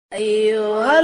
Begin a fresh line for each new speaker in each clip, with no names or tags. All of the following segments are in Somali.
أيها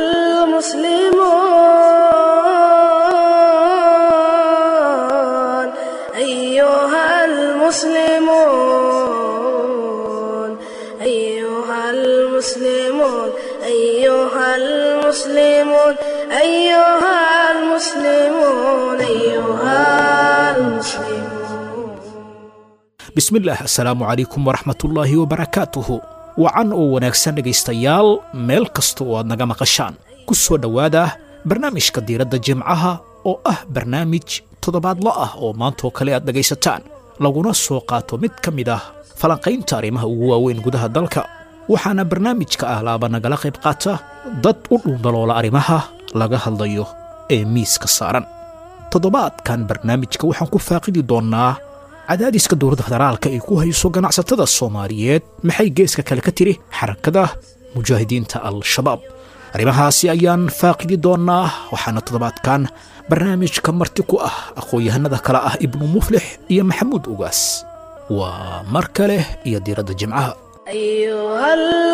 المسلمون أيها المسلمون أيها المسلمون أيها المسلمون أيها المسلمون أيها المسلمون
bismillaah assalaamu calaykum waraxmatullaahi wabarakaatuhu wacan oo wanaagsan dhegaystayaal meel kasta oo aad naga maqashaan ku soo dhowaada barnaamijka diiradda jimcaha oo ah barnaamij toddobaadlo ah oo maantaoo kale aad dhegaysataan laguna soo qaato mid ka mid ah falanqaynta arrimaha ugu waaweyn gudaha dalka waxaana barnaamijka ah laaba nagala qayb qaata dad u dhuundaloola arrimaha laga hadlayo ee miiska saaran toddobaadkan barnaamijka waxaan ku faaqidi doonnaa cadaadiska dowladda federaalka ay ku hayso ganacsatada soomaaliyeed maxay geeska kale ka tiri xarakada mujaahidiinta al-shabaab arrimahaasi ayaan faaqidi doonnaa waxaana toddobaadkan barnaamijka marti ku ah aqoon-yahanada kale ah ibnu muflix iyo maxamuud ugaas waa mar kale iyo diiradda jimcaha
أيها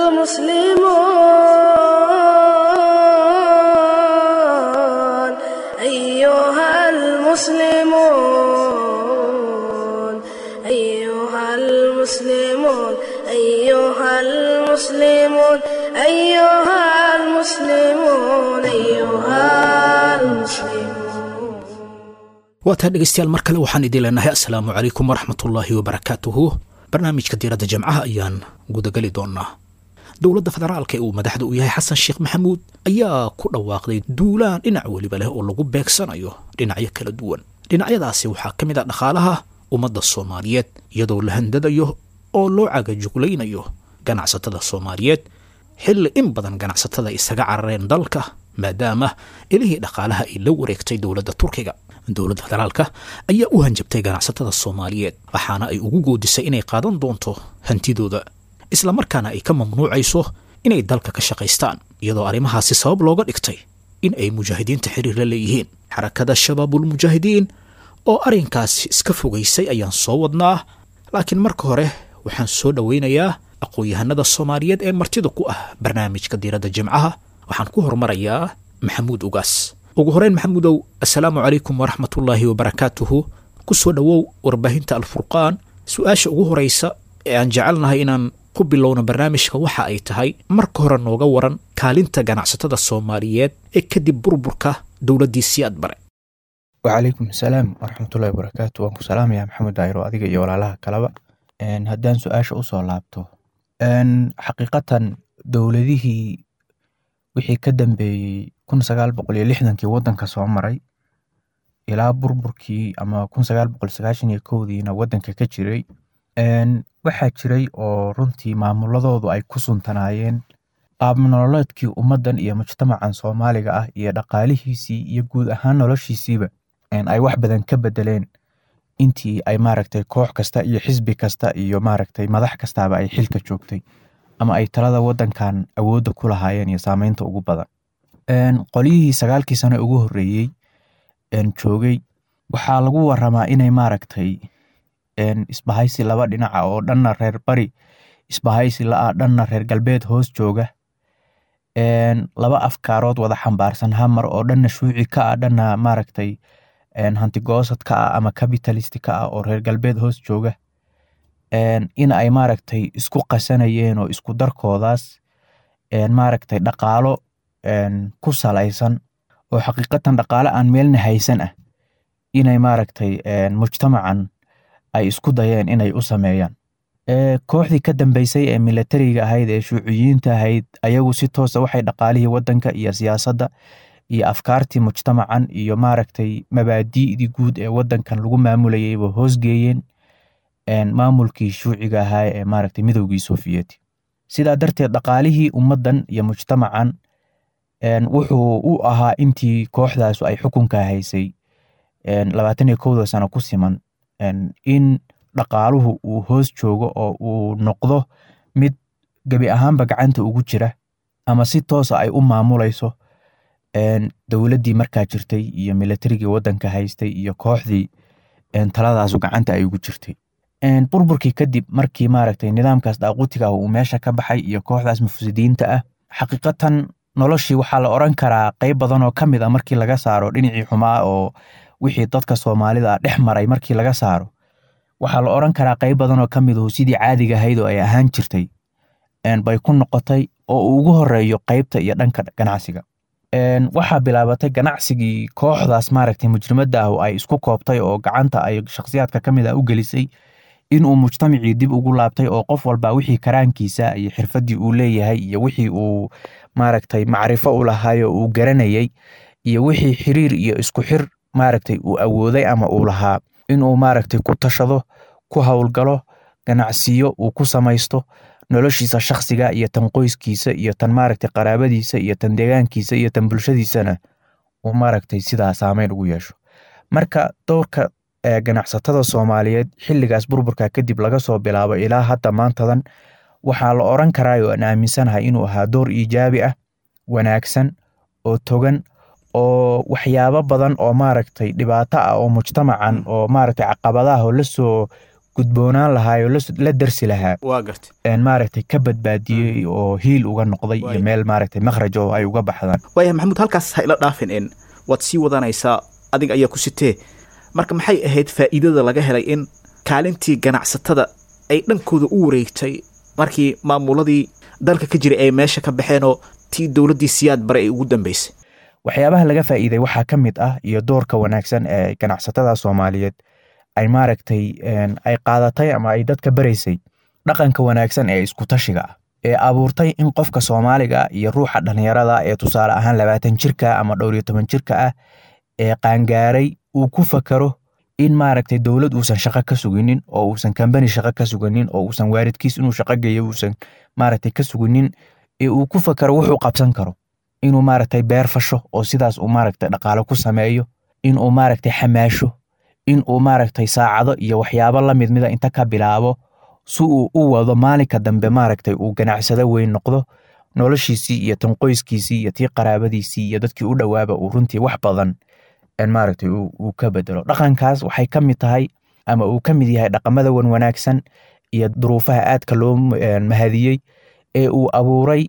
المسلمون أيها المسلمون أيها المسلمون أيها المسلمون أيها المسلمون أيها المسلمون
waataa dhegaystayaal mar kale waxaan idin leenahay assalaamu calaykum waraxmatullaahi wabarakaatuhu barnaamijka diiradda jamcaha ayaan gudageli doonnaa dowladda federaalka ee uu madaxda u yahay xasan sheekh maxamuud ayaa ku dhawaaqday duulaan dhinac weliba leh oo lagu beegsanayo dhinacyo kala duwan dhinacyadaasi waxaa ka mid ah dhaqaalaha ummadda soomaaliyeed iyadoo la handadayo oo loo cagajuglaynayo ganacsatada soomaaliyeed xilli in badan ganacsatada isaga carareen dalka maadaama ilihii dhaqaalaha ay la wareegtay dowladda turkiga dowladda federaalka ayaa u hanjabtay ganacsatada soomaaliyeed waxaana ay ugu goodisay inay qaadan doonto hantidooda islamarkaana ay ka mamnuucayso inay dalka ka shaqaystaan iyadoo arrimahaasi sabab looga dhigtay in ay mujaahidiinta xiriir la leeyihiin xarakada shabaabulmujaahidiin oo arrinkaasi iska fogaysay ayaan soo wadnaa laakiin marka hore waxaan soo dhowaynayaa aqoon-yahanada soomaaliyeed ee martida ku ah barnaamijka diiradda jimcaha waxaan ku hormarayaa maxamuud ugaas ugu horeyn maxamuudow assalaamu calaykum waraxmatullaahi wabarakaatuhu ku soo dhowow warbaahinta alfurqaan su-aasha ugu horaysa ee aan jecelnahay inaan ku bilowno barnaamijka waxa ay tahay marka hore nooga waran kaalinta ganacsatada soomaaliyeed ee kadib burburka dowladdii siyaad bare
wacalaykum asalaam waraxmatullahi wabarakaatu waan ku salaamayaa maxamed daayiro adiga iyo walaalaha kaleba haddaan su-aasha usoo laabto xaqiiqatan dowladihii wixii ka dambeeyey kun sagaal boqol iyo lixdankii waddanka soo maray ilaa burburkii ama kun sagaal boqol sagaashan iyo kowdiina waddanka ka jiray waxaa jiray oo runtii maamuladoodu ay ku suntanaayeen qaab nololeedkii ummaddan iyo mujtamacan soomaaliga ah iyo dhaqaalihiisii iyo guud ahaan noloshiisiiba ay wax badan ka bedeleen intii ay maaragtay koox kasta iyo xisbi kasta iyo maaragtay madax kastaaba ay xilka joogtay ama ay talada waddankan awoodda ku lahaayeen iyo saameynta ugu badan qolyihii sagaalkii sano ugu horreeyey joogay waxaa lagu waramaa inay maaragtay isbahaysi laba dhinaca oo dhanna reer bari isbahaysi la-ah dhanna reer galbeed hoos jooga laba afkaarood wada xambaarsan hamar oo dhanna shuuci ka ah dhanna maaragtay hantigoosad ka ah ama capitalist ka ah oo reer galbeed hoos jooga in ay maaragtay isku qasanayeen oo isku darkoodaas maaragtay dhaqaalo ku salaysan oo xaqiiqatan dhaqaale aan meelna haysan ah inay maaragtay mujtamacan ay isku dayeen inay u sameeyaan kooxdii ka dambeysay ee milatariga ahayd ee shuuciyiinta ahayd ayagu si toosa waxay dhaqaalihii waddanka iyo siyaasadda iyo afkaartii mujtamacan iyo maaragtay mabaadi'dii guud ee waddankan lagu maamulayayba hoosgeeyeen maamulkii shuuciga ahaa ee maaragtay midowgii sofiyeeti sidaa darteed dhaqaalihii ummaddan iyo mujtamacan wuxuu u ahaa intii kooxdaasu ay xukunka haysay labaatan iyo kowda sano ku siman in dhaqaaluhu uu hoos joogo oo uu noqdo mid gebi ahaanba gacanta ugu jira ama si toosa ay u maamulayso dowladdii markaa jirtay iyo milatarigii waddanka haystay iyo kooxdii taladaasu gacanta ay ugu jirtay burburkii kadib markii maaragtay nidaamkaas daaqutiga ah uu meesha ka baxay iyo kooxdaas mufsidiinta ah xaqiiqatan noloshii waxaa la oran karaa qayb badan oo ka mid a markii laga saaro dhinacii xumaa oo wixii dadka soomaalida dhex maray markii laga saaro waxaa la oran karaa qayb badan oo ka mid ahu sidii caadiga ahayd oo ay ahaan jirtay bay ku noqotay oo uu ugu horeeyo qaybta iyo dhanka ganacsiga waxaa bilaabatay ganacsigii kooxdaas maaragtay mujrimadda ah ay isku koobtay oo gacanta ay shakhsiyaadka ka mid ah u gelisay inuu mujtamacii dib ugu laabtay oo qof walba wixii karaankiisa iyo xirfaddii uu leeyahay iyo wixii uu maaragtay macrifo u lahaay oo uu garanayay iyo wixii xiriir iyo isku xir maaragtay uu awooday ama uu lahaa inuu maaragtay ku tashado ku howlgalo ganacsiyo uu ku samaysto noloshiisa shakhsiga iyo tan qoyskiisa iyo tan maaragtay qaraabadiisa iyo tan deegaankiisa iyo tan bulshadiisana uu maaragtay sidaa saameyn ugu yeesho marka dowrka ganacsatada soomaaliyeed xilligaas burburka kadib laga soo bilaabo ilaa hadda maantadan waxaa la oran karaa oo aan aaminsanahay inuu ahaa door iijaabi ah wanaagsan oo togan oo waxyaabo badan oo maaragtay dhibaato ah oo mujtamacan oo maaragtay caqabadaha oo lasoo gudboonaan lahaa oo la darsi lahaa
waa garta
maaragtay ka badbaadiyey oo hiil uga noqday iyo meel maaragtay makhraj oo ay uga baxdaan
waaya maxamuud halkaas ha ila dhaafin in waad sii wadanaysaa adiga ayaa ku sitee marka maxay ahayd faa'iidada laga helay in kaalintii ganacsatada ay dhankooda u wareegtay markii maamuladii dalka ka jiray ay meesha ka baxeenoo tii dowladdii siyaad bare ay ugu dambeysay
waxyaabaha laga faa'iiday waxaa ka mid ah iyo doorka wanaagsan ee ganacsatada soomaaliyeed ay maaragtay ay qaadatay ama ay dadka baraysay dhaqanka wanaagsan ee iskutashiga ah ee abuurtay in qofka soomaaliga iyo ruuxa dhallinyarada ee tusaale ahaan labaatan jirka ama dhowr iyo toban jirka ah ee qaangaaray uu ku fakaro in maaragtay dowlad uusan shaqo ka suginin oo uusan kambani shaqo ka suginin oo uusan waaridkiis inuu shaqo geeyo uusan maaragtay ka suginin ee uu ku fakaro wuxuu qabsan karo inuu maaragtay beer fasho oo sidaas uu maaragtay dhaqaalo ku sameeyo inuu maaragtay xamaasho in uu maaragtay saacado iyo waxyaabo la mid mida inta ka bilaabo si uu u wado maalinka dambe maaragtay uu ganacsado weyn noqdo noloshiisii iyo tan qoyskiisii iyo tii qaraabadiisii iyo dadkii u dhowaaba uu runtii wax badan maaragtay uu ka bedelo dhaqankaas waxay ka mid tahay ama uu ka mid yahay dhaqamada wan wanaagsan iyo duruufaha aadka loo mahadiyey ee uu abuuray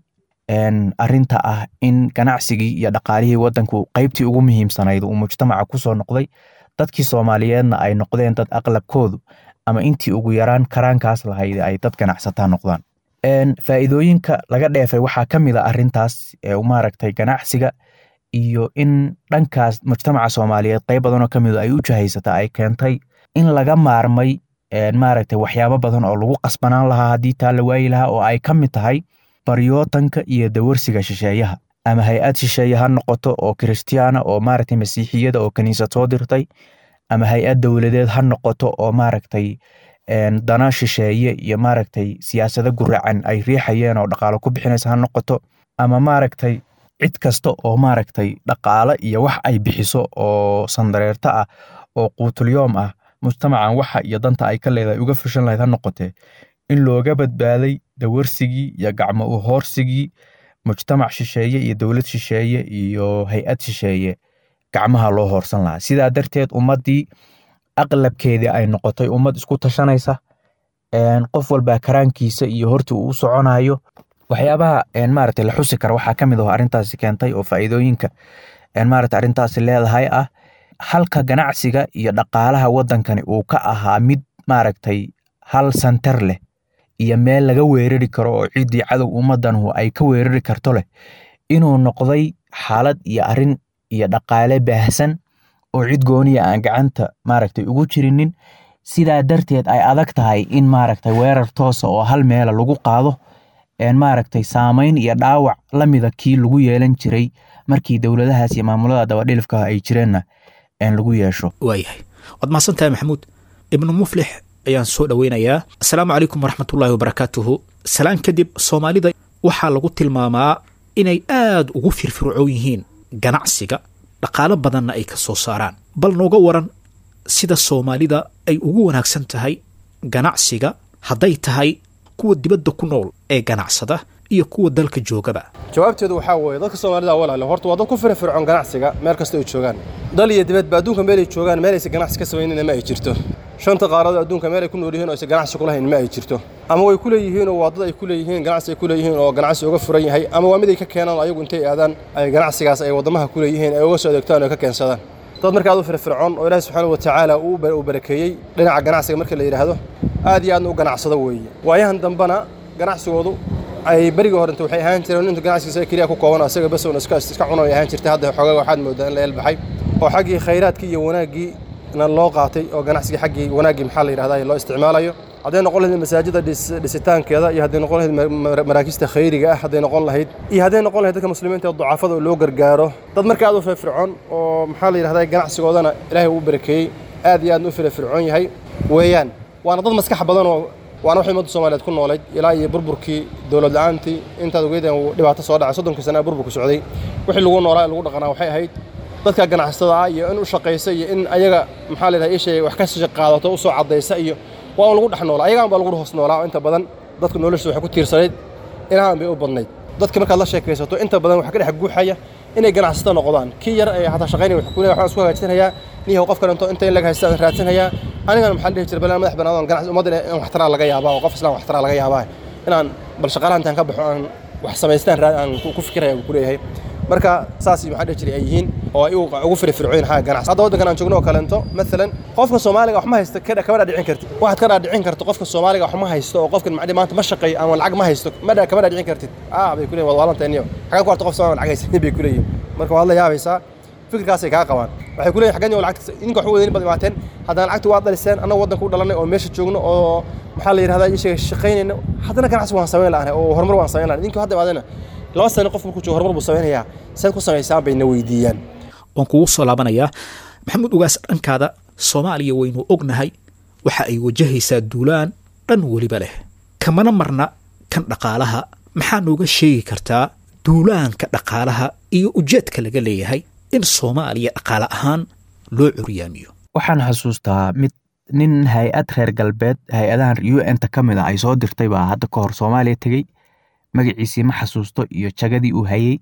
arinta ah in ganacsigii iyo dhaqaalihii wadanku qaybtii ugu muhiimsanayd uu mujtamaca kusoo noqday dadkii soomaaliyeedna ay noqdeen dad aqlabkoodu ama intii ugu yaraan karaankaas lahayd ay dad ganacsataa noqdaan faa'iidooyinka laga dheefay waxaa ka mid a arintaas maaragtay ganacsiga iyo in dhankaas mujtamaca soomaaliyeed qayb badanoo ka mid ay u jahaysata ay keentay in laga maarmay maaragtay waxyaabo badan oo lagu qasbanaan lahaa haddii taa la waayi lahaa oo ay ka mid tahay baryootanka iyo dawarsiga shisheeyaha ama hay-ad shisheeye ha noqoto oo kiristiyaana oo maaragtay masiixiyada oo kaniisad soo dirtay ama hay-ad dowladeed ha noqoto oo maaragtay dana shisheeye iyo maaragtay siyaasado guracan ay riixayeen oo dhaqaalo ku bixinaysa ha noqoto ama maaragtay cid kasta oo maaragtay dhaqaalo iyo wax ay bixiso oo sandareerto ah oo quutulyoom ah mujtamacan waxa iyo danta ay ka leedahay uga fushan lahayd ha noqotee in looga badbaaday dawarsigii iyo gacmo u hoorsigii mujtamac shisheeye iyo dowlad shisheeye iyo hay-ad shisheeye gacmaha loo hoorsan lahaa sidaa darteed ummaddii aqlabkeedii ay noqotay ummad isku tashanaysa qof walbaa karaankiisa iyo hortii uu u soconayo waxyaabaha maaragtay la xusi kara waxaa ka mid aho arrintaasi keentay oo faa'iidooyinka maaragtay arrintaasi leedahay ah halka ganacsiga iyo dhaqaalaha waddankani uu ka ahaa mid maaragtay hal santar leh iyo meel laga weerari karo oo ciddii cadow ummaddanhu ay ka weerari karto leh inuu noqday xaalad iyo arrin iyo dhaqaale baahsan oo cid gooniya aan gacanta maaragtay ugu jirinin sidaa darteed ay adag tahay in maaragtay weerar toosa oo hal meela lagu qaado maaragtay saamayn iyo dhaawac la mida kii lagu yeelan jiray markii dowladahaas iyo maamulada dabadhilifka ay jireenna lagu yeesho
waayahay waad mahadsan tahay maxamuud ibnu muflix ayaan soo dhoweynayaa asalaamu calaykum waraxmatullaahi wabarakaatuhu salaan kadib soomaalida waxaa lagu tilmaamaa inay aad ugu firfircoon yihiin ganacsiga dhaqaalo badanna ay ka soo saaraan bal nooga waran sida soomaalida ay ugu wanaagsan tahay ganacsiga hadday tahay kuwa dibadda ku nool ee ganacsada iyo kuwa dalka joogaba
jawaabteedu waxaa weeye dadka soomaalida walaale horta waa dad ku firfircoon ganacsiga meel kasta ay joogaan dal iyo dibadba adduunka meelay joogaan meelaysa ganacsi ka samaynina ma ay jirto shanta qaarada adduunka meel ay ku nool yihiin oo aysan ganacsi ku lahayn ma ay jirto ama way ku leeyihiin oo waa dad ay ku leeyihiin ganacsi ay ku leeyihiin oo ganacsi uga furan yahay ama waa mid ay ka keenaan ayagu intay aadaan ay ganacsigaas ay waddamaha ku leeyihiin ay uga soo adeegtaan oo ka keensadaan dad marka aad u firfircoon oo ilaahi subxaana wa tacaala uu barakeeyey dhinaca ganacsiga marka la yidhaahdo aad iyo aadna u ganacsado weeye waayahan dambena ganacsigoodu ay berigii horenta waxay ahaan jireen inta ganacsigiisa keliya ku kooban asaga bas uun iska iska cuno ay ahaan jirtay hadda xoogaa waxaad moodaa in la elbaxay oo xaggii khayraadkii iyo wanaaggii na loo qaatay oo ganacsigii xaggii wanaaggii maxaa la yidhahdaa loo isticmaalayo hadday noqon lahayd masaajida dhisitaankeeda iyo hadday noqon lahayd maraakista khayriga ah hadday noqon lahayd iyo hadday noqon lahayd dadka muslimiinta ee ducafada oo loo gargaaro dad marka aad u firfircoon oo maxaa la yidhahdaa ganacsigoodana ilaahay uu barakeeyey aad iyo aadna u firfircoon yahay weeyaan waana dad maskax badan oo waana waxay ummadda soomaaliyeed ku noolayd ilaa iyo burburkii dowlad la-aantii intaad ogeydeen uu dhibaato soo dhacay soddonkii sana ee burburku socday wixii lagu noolaa ee lagu dhaqanaa waxay ahayd dadka ganacsatada ah iyo in u shaqaysa iyo in ayaga maxaa la yidhaha ishay wax ka qaadato u soo caddaysa iyo waa un lagu dhex noolaa ayagaan baa lagu hoos noolaa oo inta badan dadka noloshiisa waxay ku tiirsanayd inahan bay u badnayd dadka markaad la sheekaysato inta badan waxa ka dhex guuxaya inay ganacsato noqdaan kii yar ee hataa shaqaynaya wax kule waxaan isku hagaajinayaa niyahow qof kalento inta in laga haysta aan raadsanayaa anigana maxaa la dhihi jiray balan madax banaadon ganacsi ummadda in waxtaraa laga yaabaa oo qof islaan waxtaraa laga yaabaa inaan bal shaqaalaha intaan ka baxo aan wax samaystaan aan ku fikiraya ku leeyahay marka saas maxaa dhihi jiray ay yihiin oo ay ugu firfircoyin xagga ganacsi hadda waddankan aan joogno oo kalento maalan qofka soomaaliga wax ma haysto kama dhaadhicin kartid waxaad ka dhaadhicin karto qofka soomaaliga wax ma haysto oo qofkan macdi maanta ma shaqeeyo ama lacag ma haysto kama dhaadhicin kartid ah bay ku leeyihin waad waalanta iniyo xagga ku harta qof soomaaliga lacag haysanin bay ku leeyihin marka waad la yaabaysaa fikirkaasay kaa qabaan waxay ku leeyihin xaggan lacagta idinka wax u wadanin baad imaateen haddana lacagta waad dhaliseen annaga waddanka u dhalanay oo meesha joogno oo maxaa la yidhahdaa ishaga shaqaynayna haddana ganacsi waan samayn lahanay oo horumar waan samayn lahanay idinka hadda imaadena laba sano qof markuu joogo horumar buu samaynayaa saad ku samaysaan bayna weydiiyaan
waan kugu soo laabanayaa maxamuud ugaas dhankaada soomaaliya waynu ognahay waxa ay wajahaysaa duulaan dhan weliba leh kamana marna kan dhaqaalaha maxaa nooga sheegi kartaa duulaanka dhaqaalaha iyo ujeedka laga leeyahay in soomaaliya dhaqaale ahaan loo curyaamiyo
waxaan xasuustaa mid nin hay-ad reer galbeed hay-adahan u n ta ka mid a ay soo dirtay baa hadda ka hor soomaaliya tegey magaciisii ma xasuusto iyo jagadii uu hayey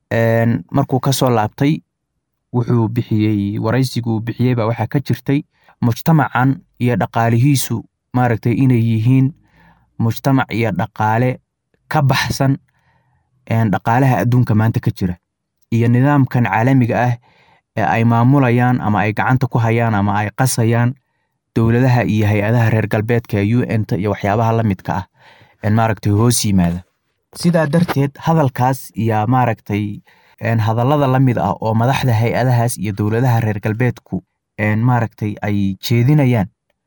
markuu ka soo laabtay wuxuu bixiyey waraysiguu bixiyey baa waxaa ka jirtay mujtamacan iyo dhaqaalihiisu maaragtay inay yihiin mujtamac iyo dhaqaale ka baxsan dhaqaalaha adduunka maanta ka jira iyo nidaamkan caalamiga ah ee ay maamulayaan ama ay gacanta ku hayaan ama ay qasayaan dowladaha iyo hay-adaha reer galbeedka ee u n ta iyo waxyaabaha la midka ah maaragtay hoos yimaada sidaa darteed hadalkaas iyo maaragtay hadallada la mid ah oo madaxda hay-adahaas iyo dowladaha reer galbeedku maaragtay ay jeedinayaan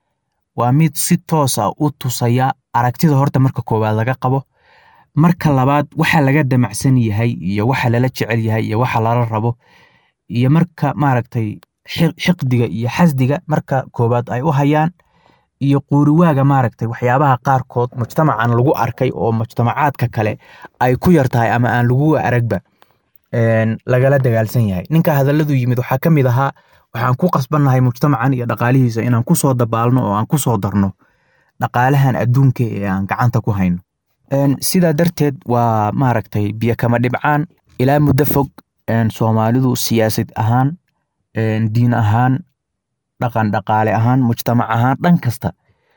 waa mid si toos ah u tusaya aragtida horta marka koowaad laga qabo marka labaad waxa laga damacsan yahay iyo waxa lala jecel yahay iyo waxa lala rabo iyo marka maaragtay xiqdiga iyo xasdiga marka koowaad ay u hayaan iyo quuriwaaga maaragtay waxyaabaha qaarkood mujtamacan lagu arkay oo mujtamacaadka kale ay ku yar tahay ama aan lagu aragba lagala dagaalsan yahay ninka hadalladu yimid waxaa ka mid ahaa waxaan ku qasbannahay mujtamacan iyo dhaqaalihiisa inaan ku soo dabaalno oo aan ku soo darno dhaqaalahan adduunka ee aan gacanta ku hayno sidaa darteed waa maaragtay biyo kama dhibcaan ilaa muddo fog soomaalidu siyaasad ahaan diin ahaan dhaqan dhaqaale ahaan mujtamac ahaan dhan kasta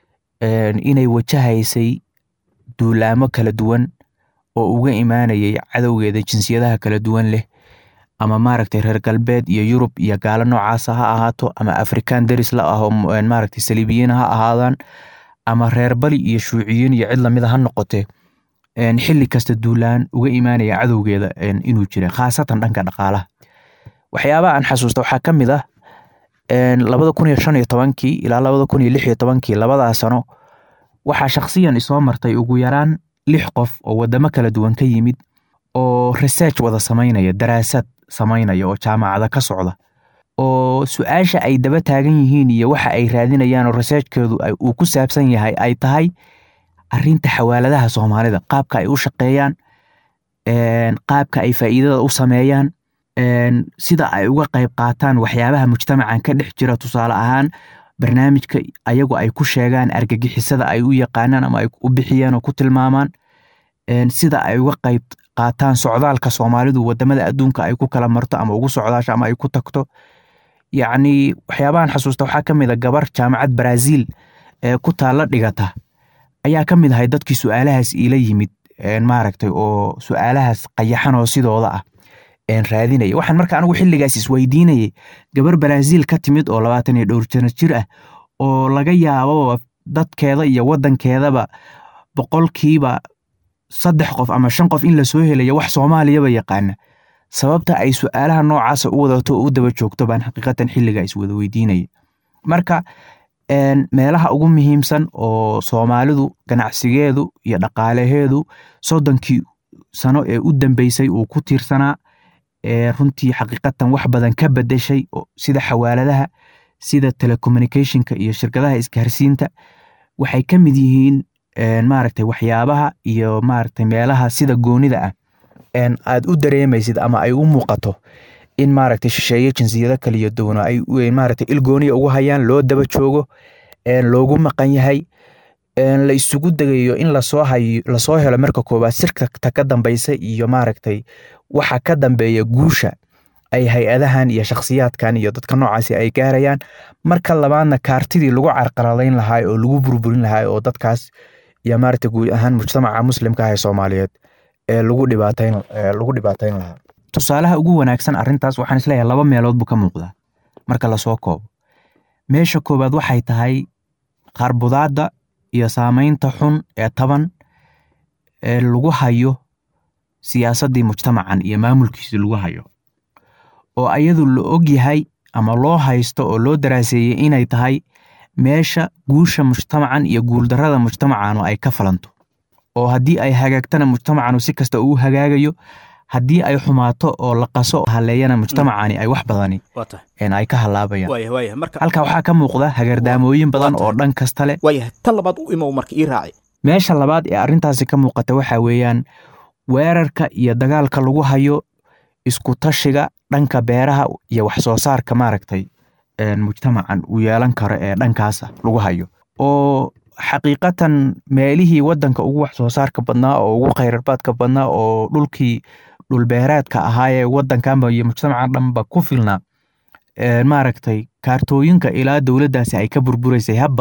inay wajahaysay duulaamo kala duwan oo uga imaanayay cadowgeeda jinsiyadaha kala duwan leh ama maaragtay reer galbeed iyo yurub iyo gaalo noocaasa ha ahaato ama afrikaan deris la aho maaragtay saliibiyiin ha ahaadaan ama reer bali iyo shuuciyiin iyo cid lamida ha noqotee xilli kasta duulaan uga imaanaya cadowgeeda inuu jira khaasatan dhanka dhaqaalaha waxyaabaha aan xasuusta waxaa ka mid ah labada kun iyo shan iyo tobankii ilaa labada kun iyo lix iyo tobankii labadaa sano waxaa shakhsiyan isoo martay ugu yaraan lix qof oo wadamo kala duwan ka yimid oo research wada samaynaya daraasad samaynaya oo jaamacada ka socda oo su-aasha ay daba taagan yihiin iyo waxa ay raadinayaan oo researchkeedu uu ku saabsan yahay ay tahay arinta xawaaladaha soomaalida qaabka ay u shaqeeyaan qaabka ay faa'iidada u sameeyaan sida ay uga qayb qaataan waxyaabaha mujtamacan ka dhex jira tusaale ahaan barnaamijka ayagu ay ku sheegaan argagixisada ay u yaqaanaan ama ay u bixiyeen oo ku tilmaamaan sida ay uga qayb qaataan socdaalka soomaalidu wadamada adduunka ay ku kala marto ama ugu socdaasho ama ay ku tagto yacni waxyaabahan xasuusta waxaa ka mid a gabar jaamacad brazil ee ku taalla dhigata ayaa ka mid ahay dadkii su-aalahaas iila yimid maaragtay oo su-aalahaas qayaxan oo sidooda ah raadinaya waxaan marka anigu xilligaas isweydiinayay gabar brazil ka timid oo labaatan iyo dhowr jano jir ah oo laga yaabo dadkeeda iyo wadankeedaba boqolkiiba saddex qof ama shan qof in lasoo helayo wax soomaaliyaba yaqaana sababta ay su-aalaha noocaasa u wadato oo u daba joogto baan xaqiiqatan xilliga iswada weydiinaya marka meelaha ugu muhiimsan oo soomaalidu ganacsigeedu iyo dhaqaalaheedu soddonkii sano ee u dambeysay uu ku tiirsanaa runtii xaqiiqatan wax badan ka bedeshay sida xawaaladaha sida telecommunicationka iyo shirkadaha isgaarsiinta waxay ka mid yihiin maaragtay waxyaabaha iyo maaragtay meelaha sida goonida ah aad u dareemaysid ama ay u muuqato in maaragtay shisheeye jinsiyado kaliya duwano ay maaragtay ilgooniya ugu hayaan loo daba joogo loogu maqan yahay la isugu degayo in lasoo hayo lasoo helo marka koowaad sirkata ka dambeysa iyo maaragtay waxa ka dambeeya guusha ay hay-adahan iyo shakhsiyaadkan iyo dadka noocaasi ay gaarayaan marka labaadna kaartidii lagu carqaladayn lahaa oo lagu burburin lahaa oo dadkaas iyo maaragtay guud ahaan mujtamaca muslimka ah ee soomaaliyeed ee lagu dhibaatayn lagu dhibaatayn lahaa tusaalaha ugu wanaagsan arrintaas waxaan isleeyahay laba meelood buu ka muuqdaa marka lasoo koobo meesha koowaad waxay tahay qarbudaadda iyo saameynta xun ee taban ee lagu hayo siyaasaddii mujtamacan iyo maamulkiisii lagu hayo oo ayadu la og yahay ama loo haysto oo loo daraaseeyey inay tahay meesha guusha mujtamacan iyo guuldarrada mujtamacanu ay ka falanto oo haddii ay hagaagtana mujtamacanu si kasta uu hagaagayo haddii ay xumaato oo la qaso haleeyana mujtamacani ay wax badani ay ka halaabayaan halkaa waxaa ka muuqda hagardaamooyin badan oo dhan kasta leh
tan labaad u imow marka ii raaci
meesha labaad ee arrintaasi ka muuqata waxaa weeyaan weerarka iyo dagaalka lagu hayo isku tashiga dhanka beeraha iyo wax soo saarka maaragtay mujtamacan uu yeelan karo ee dhankaasa lagu hayo oo xaqiiqatan meelihii wadanka ugu wax soo saarka badnaa oo ugu khayrabaadka badnaa oo dhulkii dhulbeereedka ahaayee wadankanba iyo mujtamaca dhanba ku filnaa maaragtay kaartooyinka ilaa dowladdaasi ay ka burburaysay habba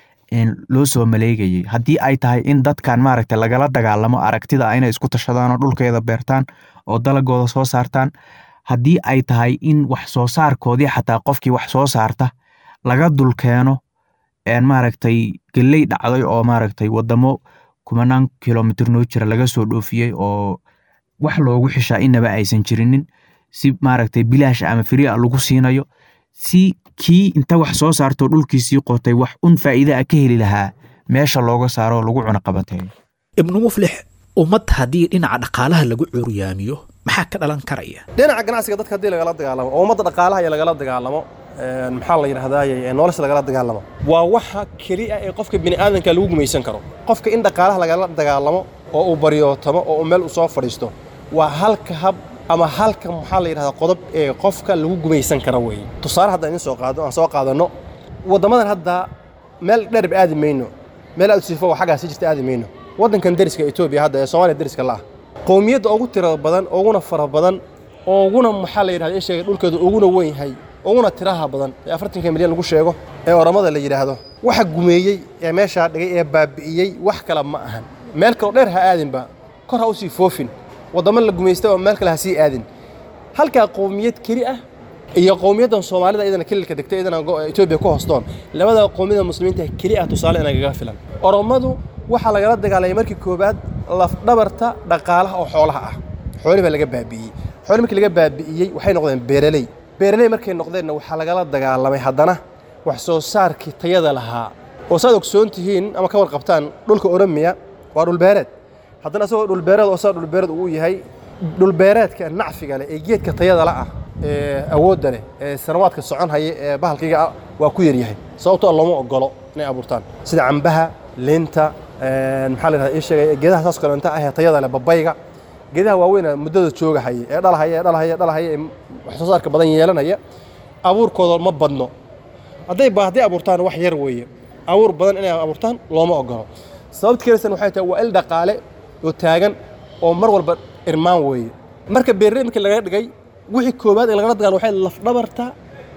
loo soo maleegayay haddii ay tahay in dadkan maaragtay lagala dagaalamo aragtida inay isku tashadaan oo dhulkeeda beertaan oo dalagooda soo saartaan haddii ay tahay in wax soo saarkoodii xataa qofkii wax soo saarta laga dulkeeno maaragtay geley dhacday oo maaragtay wadamo kumanaan kilomitr noo jira laga soo dhoofiyey oo wax loogu xishaa inaba aysan jirinin si maaragtay bilaash ama firia lagu siinayo si kii inta wax soo saarto dhulkiisii qotay wax un faa'iida a ka heli lahaa meesha looga saaro oo lagu cunoqabateeyo
ibnu muflix ummad haddii dhinaca dhaqaalaha lagu curyaamiyo maxaa ka dhalan karaya
dhinaca ganacsiga dadka haddii lagala dagaalamo oo ummadda dhaqaalaha iyo lagala dagaalamo maxaa la yidhahdaaye nolosha lagala dagaalamo waa waxa keliya ee qofka bini aadanka lagu gumaysan karo qofka in dhaqaalaha lagala dagaalamo oo uu baryootamo oo uu meel u soo fadhiisto waa halka hab ama halka maxaa la yidhahdaa qodob ee qofka lagu gumaysan karo weeye tusaale haddaan idin soo qaado aan soo qaadanno waddamadan hadda meel dherb aadi mayno meel aad sifo oo xaggaas jirta aadi mayno waddankan deriska etoobiya hadda ee soomaaliya deriska la ah qowmiyadda ugu tirada badan uguna fara badan uguna maxaa la yidhahda sheegay dhulkeedu uguna weyn yahay uguna tiraha badan ee afartanka milyan lagu sheego ee oramada la yidhaahdo waxa gumeeyey ee meeshaa dhigay ee baabi'iyey wax kale ma ahan meel kaloo dheer ha aadinba kor ha usii foofin waddamo la gumaysta oo meel kale ha sii aadin halkaa qowmiyad keli ah iyo qowmiyaddan soomaalida iyadana kelilka degta iyadana etoobiya ku hoostoon labada qowmiyada muslimiinta keli ah tusaale inagaga filan oromadu waxaa lagala dagaalamay markii koowaad lafdhabarta dhaqaalaha oo xoolaha ah xoolihii baa laga baabi'iyey xoolihii markii laga baabi'iyey waxay noqdeen beeraley beeraley markay noqdeenna waxaa lagala dagaalamay haddana wax soo saarkii tayada lahaa oo saad ogsoon tihiin ama ka warqabtaan dhulka oromiya waa dhulbeereed haddana isagoo dhulbeereed oo saa dhulbeereed uu yahay dhulbeereedka nacfiga leh ee geedka tayada la ah ee awoodda leh ee sanawaadka socon haya ee bahalkayga ah waa ku yaryahay sababtoo looma ogolo inay abuurtaan sida cambaha linta maxaa la yidhahdaa ii sheegay geedaha saas kaleenta ah ee tayada leh babayga geedaha waaweyn muddada jooga haya ee dhalahaya ee dhalahaya ee dhalahaya ee wax soo saarka badan yeelanaya abuurkooda ma badno hadday hadday abuurtaan wax yar weeye abuur badan inay abuurtaan looma ogolo sababta kalesan waxay tahay waa il dhaqaale oo taagan oo mar walba irmaan weeye marka beeraley markii laga dhigay wixii koowaad ee lagala dagaalo waxay lafdhabarta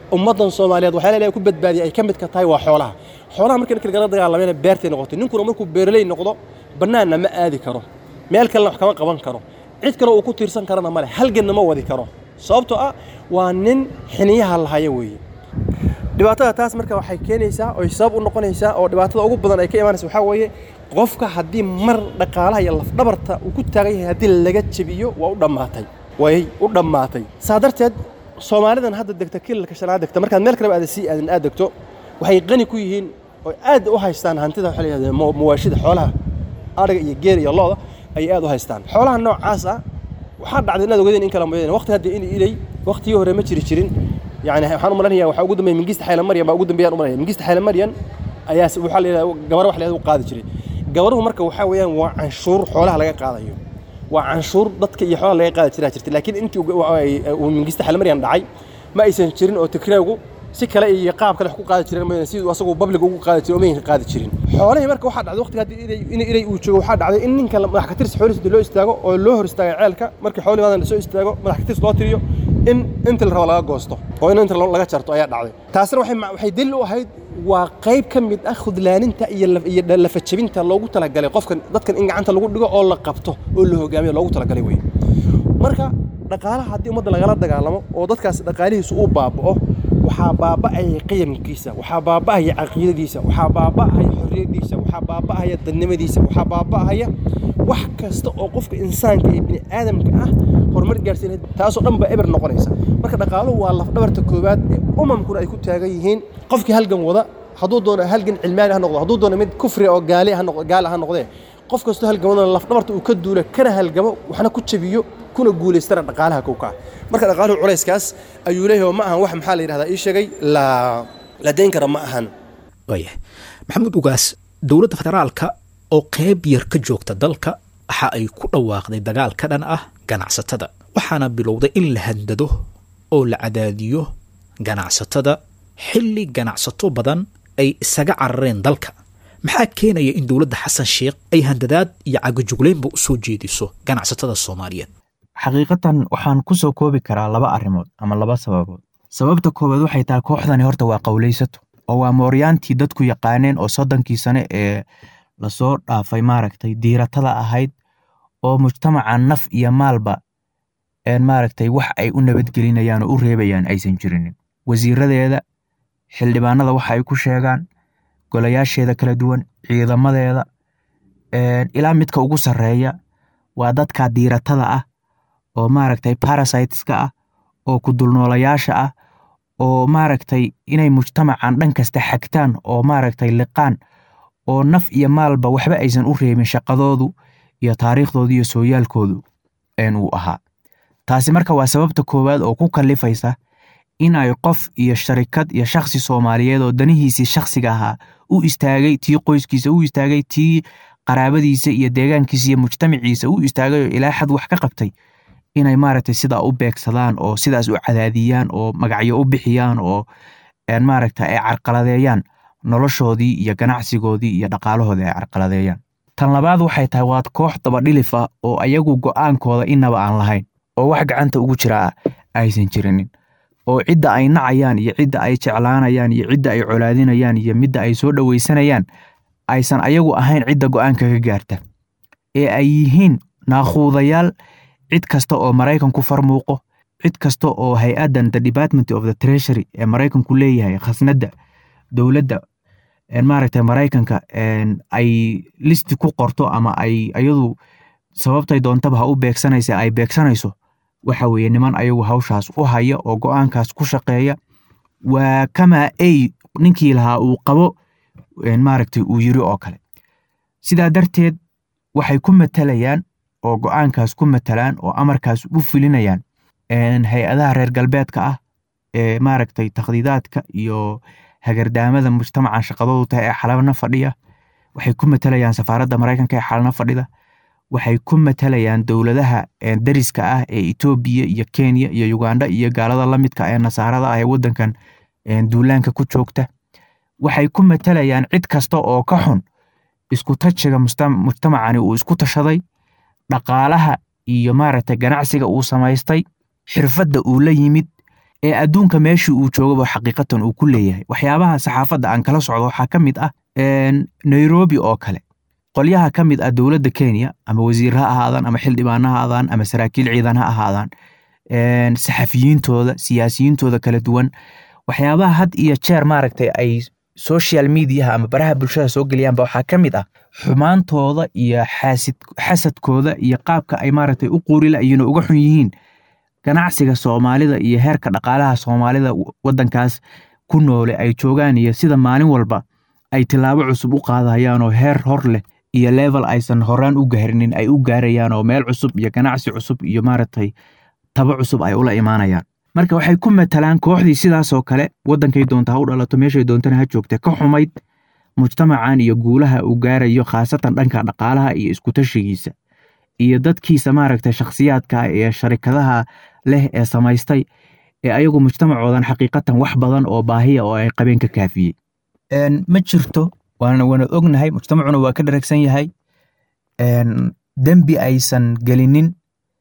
ummaddan soomaaliyeed waxyaala ilahay ku badbaadiyay ay ka midka tahay waa xoolaha xoolaha markii ninka lagala dagaalamayna beertay noqotay ninkuna markuu beeraley noqdo bannaanna ma aadi karo meel kalena wax kama qaban karo cid kale uu ku tiirsan karana male halganna ma wadi karo sababtoo ah waa nin xiniyaha lahaya weeye dhibaatada taas marka waxay keenaysaa oy sabab u noqonaysaa oo dhibaatada ugu badan ay ka imaanaysa waxaa weeye qofka haddii mar dhaqaalaha iyo lafdhabarta uu ku taagan yahay haddii laga jebiyo waa u dhammaatay way u dhammaatay saa darteed soomaalidan hadda degta kilalka shanaad degta markaad meel kaleba aada sii aadan aad degto waxay qani ku yihiin oo aad u haystaan hantida waxaa la yidhahdaa mawaashida xoolaha adhiga iyo geela iyo looda ayay aad u haystaan xoolaha noocaas ah waxaa dhacday inaad ogadeen in kala moodeen waqti hadda in ilay waqtigii hore ma jiri jirin يعني waxaan u maleynayaa waxaa ugu dambeeyay mingista xayla maryan baa ugu dambeeyaan u malaynaya mingista xayla maryan ayaa waxaa la yidhahdaa gabar wax la yidhahda u qaadi jiray gabaruhu marka waxaa weeyaan waa canshuur xoolaha laga qaadayo waa canshuur dadka iyo xoolaha laga qaadi jiraa jirtay laakiin intii uu mingista xayla maryan dhacay ma aysan jirin oo tikraagu si kale iyo qaab kale wax ku qaadi jireen mooyane siduu asagu babliga ugu qaadi jiray oo maynka qaadi jirin xoolihii marka waxaa dhacday waqtiga haddii in ilay uu joogo waxaa dhacday in ninka madax ka tirsi xoolihiisa loo istaago oo loo hor istaaga ceelka markii xoolihi maadan soo istaago madax ka tirsi loo tiriyo in inta la rabo laga goosto oo in inta laga jarto ayaa dhacday taasina waxay waxay dalil u ahayd waa qayb ka mid ah khudlaaninta iyo iyo lafajabinta loogu talagalay qofkan dadkan in gacanta lagu dhigo oo la qabto oo la hogaamiyo loogu talagalay wey marka dhaqaalaha haddii ummadda lagala dagaalamo oo dadkaas dhaqaalihiisu uu baaba'o waxaa baaba'aya qiyamkiisa waxaa baaba'aya caqiidadiisa waxaa baaba'aya xorriyadiisa waxaa baaba'aya dadnimadiisa waxaa baaba'aya wax kasta oo qofka insaanka iyo bini aadamka ah horumar gaarsiinaya taasoo dhan baa eber noqonaysa marka dhaqaaluhu waa lafdhabarta koowaad ee umamkuna ay ku taagan yihiin qofkii halgan wada hadduu doono halgan cilmaani ha noqdo hadduu doono mid kufri oo gaali ha noqdo gaala ha noqdee qof kastoo halgan wadana lafdhabarta uu ka duula kana halgamo waxna ku jabiyo kuna guulaystana dhaqaalaha kowkaa marka dhaqaaluhu culayskaas ayuu leeyahay oo ma ahan wax maxaa la yidhahdaa ii sheegay la la dayn kara ma ahan
waaya maxamuud ugaas dowladda federaalka oo qayb yar ka joogta dalka waxa ay ku dhawaaqday dagaal ka dhan ah ganacsatada waxaana bilowday in la handado oo la cadaadiyo ganacsatada xilli ganacsato badan ay isaga carareen dalka maxaa keenaya in dowladda xasan sheikh ay handadaad iyo cagajugleynba u soo jeediso ganacsatada soomaaliyeed
xaqiiqatan waxaan ku soo koobi karaa laba arrimood ama laba sababood sababta koowaad waxay tahay kooxdani horta waa qowlaysato oo waa mooryaantii dadku yaqaaneen oo soddonkii sane ee lasoo dhaafay maaragtay diiratada ahayd oo mujtamaca naf iyo maalba maaragtay wax ay u nabadgelinayaan oo u reebayaan aysan jirinin wasiiradeeda xildhibaanada waxa ay ku sheegaan golayaasheeda kala duwan ciidamadeeda ilaa midka ugu sarreeya waa dadka diiratada ah oo maaragtay parasiteska ah oo kudulnoolayaasha ah oo maaragtay inay mujtamacan dhan kasta xagtaan oo maaragtay liqaan oo naf iyo maalba waxba aysan u reebin shaqadoodu iyo taariikhdoodu iyo sooyaalkoodu uu ahaa taasi marka waa sababta koowaad oo ku kallifaysa in ay qof iyo sharikad iyo shakhsi soomaaliyeed oo danihiisii shakhsiga ahaa u istaagay tii qoyskiisa u istaagay tii qaraabadiisa iyo deegaankiisa iyo mujtamaciisa u istaagay oo ilaa xad wax ka qabtay inay maaragtay sidaa u beegsadaan oo sidaas u cadaadiyaan oo magacyo u bixiyaan oo maaragta ay carqaladeeyaan noloshoodii iyo ganacsigoodii iyo dhaqaalahoodii ay carqaladeeyaan tan labaad waxay tahay waad koox dabadhilif ah oo ayagu go'aankooda inaba aan lahayn oo wax gacanta ugu jiraa aysan jirinin oo cidda ay nacayaan iyo cidda ay jeclaanayaan iyo cidda ay colaadinayaan iyo midda ay soo dhowaysanayaan aysan ayagu ahayn cidda go'aanka ka gaarta ee ay yihiin naakhuudayaal cid kasta oo maraykanku farmuuqo cid kasta oo hay-addan the department of the treasury ee maraykanku leeyahay khasnadda dowladda maaragtay maraykanka ay listi ku qorto ama ay ayadu sababtay doontaba ha u beegsanaysa ay beegsanayso waxa weeye niman ayagu hawshaas u haya oo go'aankaas ku shaqeeya waa kamaa ay ninkii lahaa uu qabo maaragtay uu yiri oo kale sidaa darteed waxay ku matalayaan oo go'aankaas ku matalaan oo amarkaas u fulinayaan hay-adaha reer galbeedka ah ee maaragtay takhdiidaadka iyo hagardaamada mujtamacan shaqadoodu tahay ee xalabna fadhiya waxay ku matalayaan safaaradda maraykanka ee xalana fadhida waxay ku matalayaan dowladaha dariska ah ee etoobiya iyo kenya iyo uganda iyo gaalada la midka ee nasaarada ah ee waddankan duulaanka ku joogta waxay ku matalayaan cid kasta oo ka xun isku tajiga mujtamacani uu isku tashaday dhaqaalaha iyo maaragtay ganacsiga uu samaystay xirfadda uu la yimid ee adduunka meeshii uu joogaba xaqiiqatan uu ku leeyahay waxyaabaha saxaafadda aan kala socdo waxaa ka mid ah nairobi oo kale qolyaha ka mid ah dowladda kenya ama wasiir ha ahaadaan ama xildhibaan ha ahaadaan ama saraakiil ciidan ha ahaadaan saxafiyiintooda siyaasiyiintooda kala duwan waxyaabaha had iyo jeer maaragtay ay social mediaha ama baraha bulshada soo geliyaanba waxaa ka mid ah xumaantooda iyo xaasid xasadkooda iyo qaabka ay maaragtay u quurilayiin oo uga xun yihiin ganacsiga soomaalida iyo heerka dhaqaalaha soomaalida waddankaas ku noole ay joogaan iyo sida maalin walba ay tilaabo cusub u qaadayaan oo heer hor leh iyo level aysan horaan u gaarinin ay u gaarayaan oo meel cusub iyo ganacsi cusub iyo maaragtay tabo cusub ay ula imaanayaan marka waxay ku matalaan kooxdii sidaasoo kale waddankay doonta ha u dhalato meeshay doontana ha joogta ka xumayd mujtamacan iyo guulaha uu gaarayo khaasatan dhanka dhaqaalaha iyo iskutashigiisa iyo dadkiisa maaragtay shakhsiyaadka ee sharikadaha leh ee samaystay ee ayagu mujtamacoodan xaqiiqatan wax badan oo baahiya oo ay qabeen ka kaafiyey ma jirto waana waanad ognahay mujtamacuna waa ka dharagsan yahay dembi aysan gelinin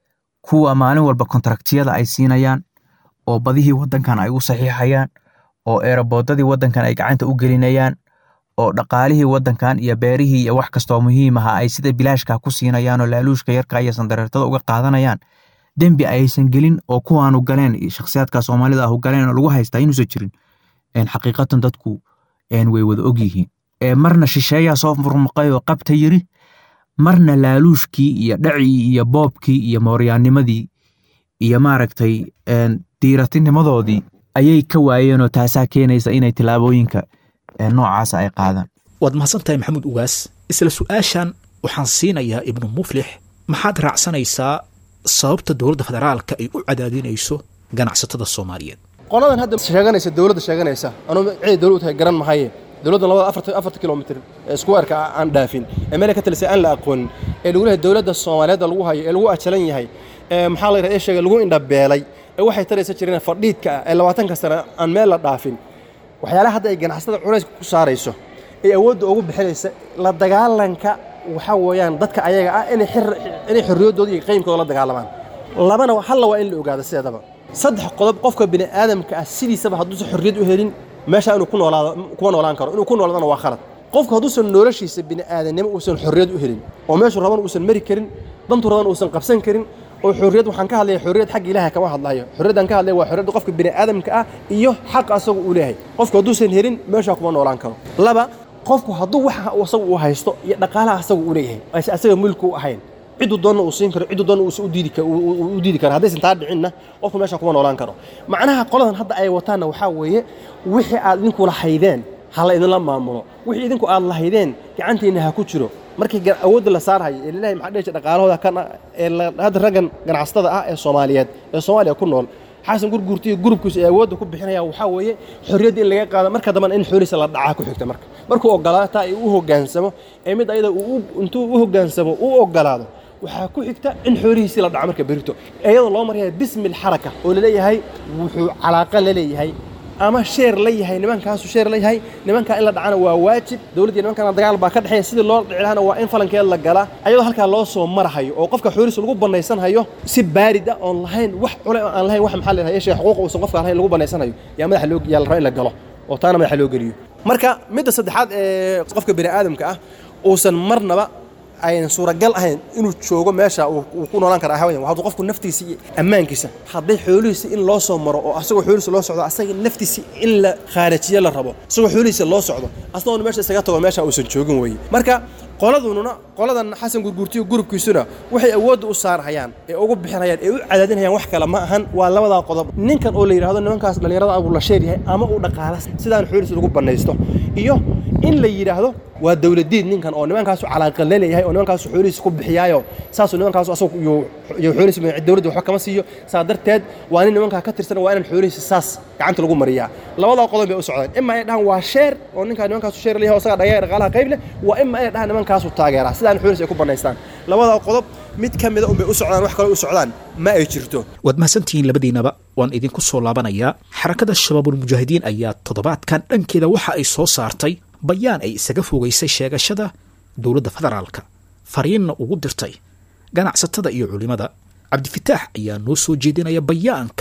kuwa maalin walba kontraktiyada ay siinayaan oo badihii waddankan ay u saxiixayaan oo eeraboodadii waddankan ay gacanta u gelinayaan oo dhaqaalihii waddankan iyo beerihii iyo wax kastoo muhiim aha ay sida bilaashka ku siinayaan oo laaluushka yarka iyo sandareertada uga qaadanayaan dembi aysan gelin oo kuwaanu galeen shakhsiyaadka soomaalida ahu galeen oo lagu haystaa inuusan jirin xaqiiqatan dadku way wada og yihiin marna shisheeyaa soo murmuqay oo qabta yiri marna laaluushkii iyo dhacii iyo boobkii iyo mooryaanimadii iyo maaragtay diiratinimadoodii ayay ka waayeenoo taasaa keenaysa inay tilaabooyinka noocaasa ay qaadaan
waad mahadsantahay maxamuud ugaas isla su-aashan waxaan siinayaa ibnu muflix maxaad raacsanaysaa sababta dowladda federaalka ay u cadaadinayso ganacsatada soomaaliyeed
qoladan hadda sheeganaysa dowladda sheeganaysa anuu cid dowlad u tahay garan mahaye dowladda labada afarta afarta kilomitr ee squareka aan dhaafin ee meel ka talisay aan la aqoonin ee lagu leeyahay dowladda soomaaliyeed lagu hayo ee lagu ajalan yahay ee maxaa la yidhahdaa sheegay lagu indhabeelay ee waxay taraysa jireen fadhiidka ah ee labaatanka sano aan meel la dhaafin waxyaalaha hadda ay ganacsatada culayska ku saarayso ee awoodda ugu bixinaysa la dagaalanka waxaa weeyaan dadka ayaga ah inay inay xorriyaddooda iyo qaymkooda la dagaalamaan labana halla waa in la ogaado sideedaba saddex qodob qofka bini aadamka ah sidiisaba hadduusan xorriyad u helin meesha inuu ku noolaado kuma noolaan karo inuu ku noolaadana waa khalad qofku hadduusan noloshiisa bini aadamnimo uusan xorriyad u helin oo meeshuu raban uusan mari karin dantuu raban uusan qabsan karin oo xorriyad waxaan ka hadlaya xorriyad xagga ilaahay kama hadlayo xorriyaddan ka hadlaya waa xorriyadda qofka bini aadamka ah iyo xaq asagu uu leeyahay qofku hadduusan helin meeshaa kuma noolaan karo laba qofku hadduu waxa asagu uu haysto iyo dhaqaalaha asagu uu leeyahay ayse asaga mulki u ahayn cidduu doonna uu siin karo cidduu doonna uusan u diidi u diidi karo haddaysan taa dhicinna qofku meesha kuma noolaan karo macnaha qoladan hadda ay wataanna waxaa weeye wixii aad idinku lahaydeen ha la idinla maamulo wixii idinku aad lahaydeen gacantiinna ha ku jiro markii awoodda la saarhayo ee lilahi maxaa dheesha dhaqaalahooda kan ee hadda raggan ganacsatada ah ee soomaaliyeed ee soomaaliya ku nool xasan gurguurta iyo gurubkiisu ee awoodda ku bixinaya waxaa weeye xorriyadda in laga qaado marka dambana in xoolihiisa la dhacaa ku xigta marka markuu ogolaataa ee u hoggaansamo ee mid ayada intuu u hoggaansamo u ogolaado waxaa ku xigta in xoolihiisii la dhaco marka berito iyadoo loo maraya bismi lxaraka oo laleeyahay wuxuu calaaqa la leeyahay ama sheer la yahay nimankaasu sheer la yahay nimankaa in la dhacana waa waajib dowladdiiyo nimankana dagaal baa ka dhexeeya sidii loo dhici lahana waa in falankeed la galaa ayadoo halkaa loo soo marahayo oo qofka xoolihiisa lagu banaysanhayo si baarid ah oon lahayn wax cule aan lahayn wax maxaa leedahay yeeshee xuquuq uusan qofka lahayn lagu banaysanhayo yaa madaxa loo yaa la raba in la galo oo taana madaxa loo geliyo marka midda saddexaad ee qofka bini aadamka ah uusan marnaba aynan suuragal ahayn inuu joogo meesha uu ku noolaan kara hawayan hadduu qofku naftiisa iyo ammaankiisa hadday xoolihiisa in loo soo maro oo asagoo xoolihiisa loo socdo asaga naftiisa in la khaarajiyo la rabo asagoo xoolihiisa loo socdo asagoona meesha isaga tago meesha uusan joogin weeye marka qoladununa qoladan xasan gurguurtiyo gurubkiisuna waxay awoodda u saarhayaan ee ugu bixinayaan ee u cadaadinayaan wax kale ma ahan waa labadaa qodob ninkan oo la yidhaahdo nimankaas dhallinyarada abuu la sheer yahay ama uu dhaqaala sidaan xoolihiisa lagu bannaysto iyo in la yidhaahdo waa dowladiid ninkan oo nimankaasu calaaqa la leeyahay oo nimankaasu xoolihiisa ku bixiyaayo saasuu nimankaasu asagu iyo xoolihiisa dowladda waxba kama siiyo saa darteed waa nin nimankaa ka tirsan waa inaan xoolihiisa saas gacanta lagu mariyaa labadaa qodob bay u socdeen ima ay dhahaan waa sheer oo ninkaa nimankaasu sheer leeyahay oo isagaa dhagaya dhaqaalaha qayb leh waa ima ay dhahaan nimankaasu taageeraa sidaan xoolihiisa ay ku bannaystaan labadaa qodob mid ka mida unbay u socdaan wax kale u socdaan ma ay jirto
waad mahadsantihiin labadiinaba waan idinku soo laabanayaa xarakada shabaabulmujaahidiin ayaa toddobaadkan dhankeeda waxa ay soo saartay bayaan ay isaga fogaysay sheegashada dowladda federaalka fariinna ugu dirtay ganacsatada iyo culimmada cabdifitaax ayaa noo soo jeedinaya bayaanka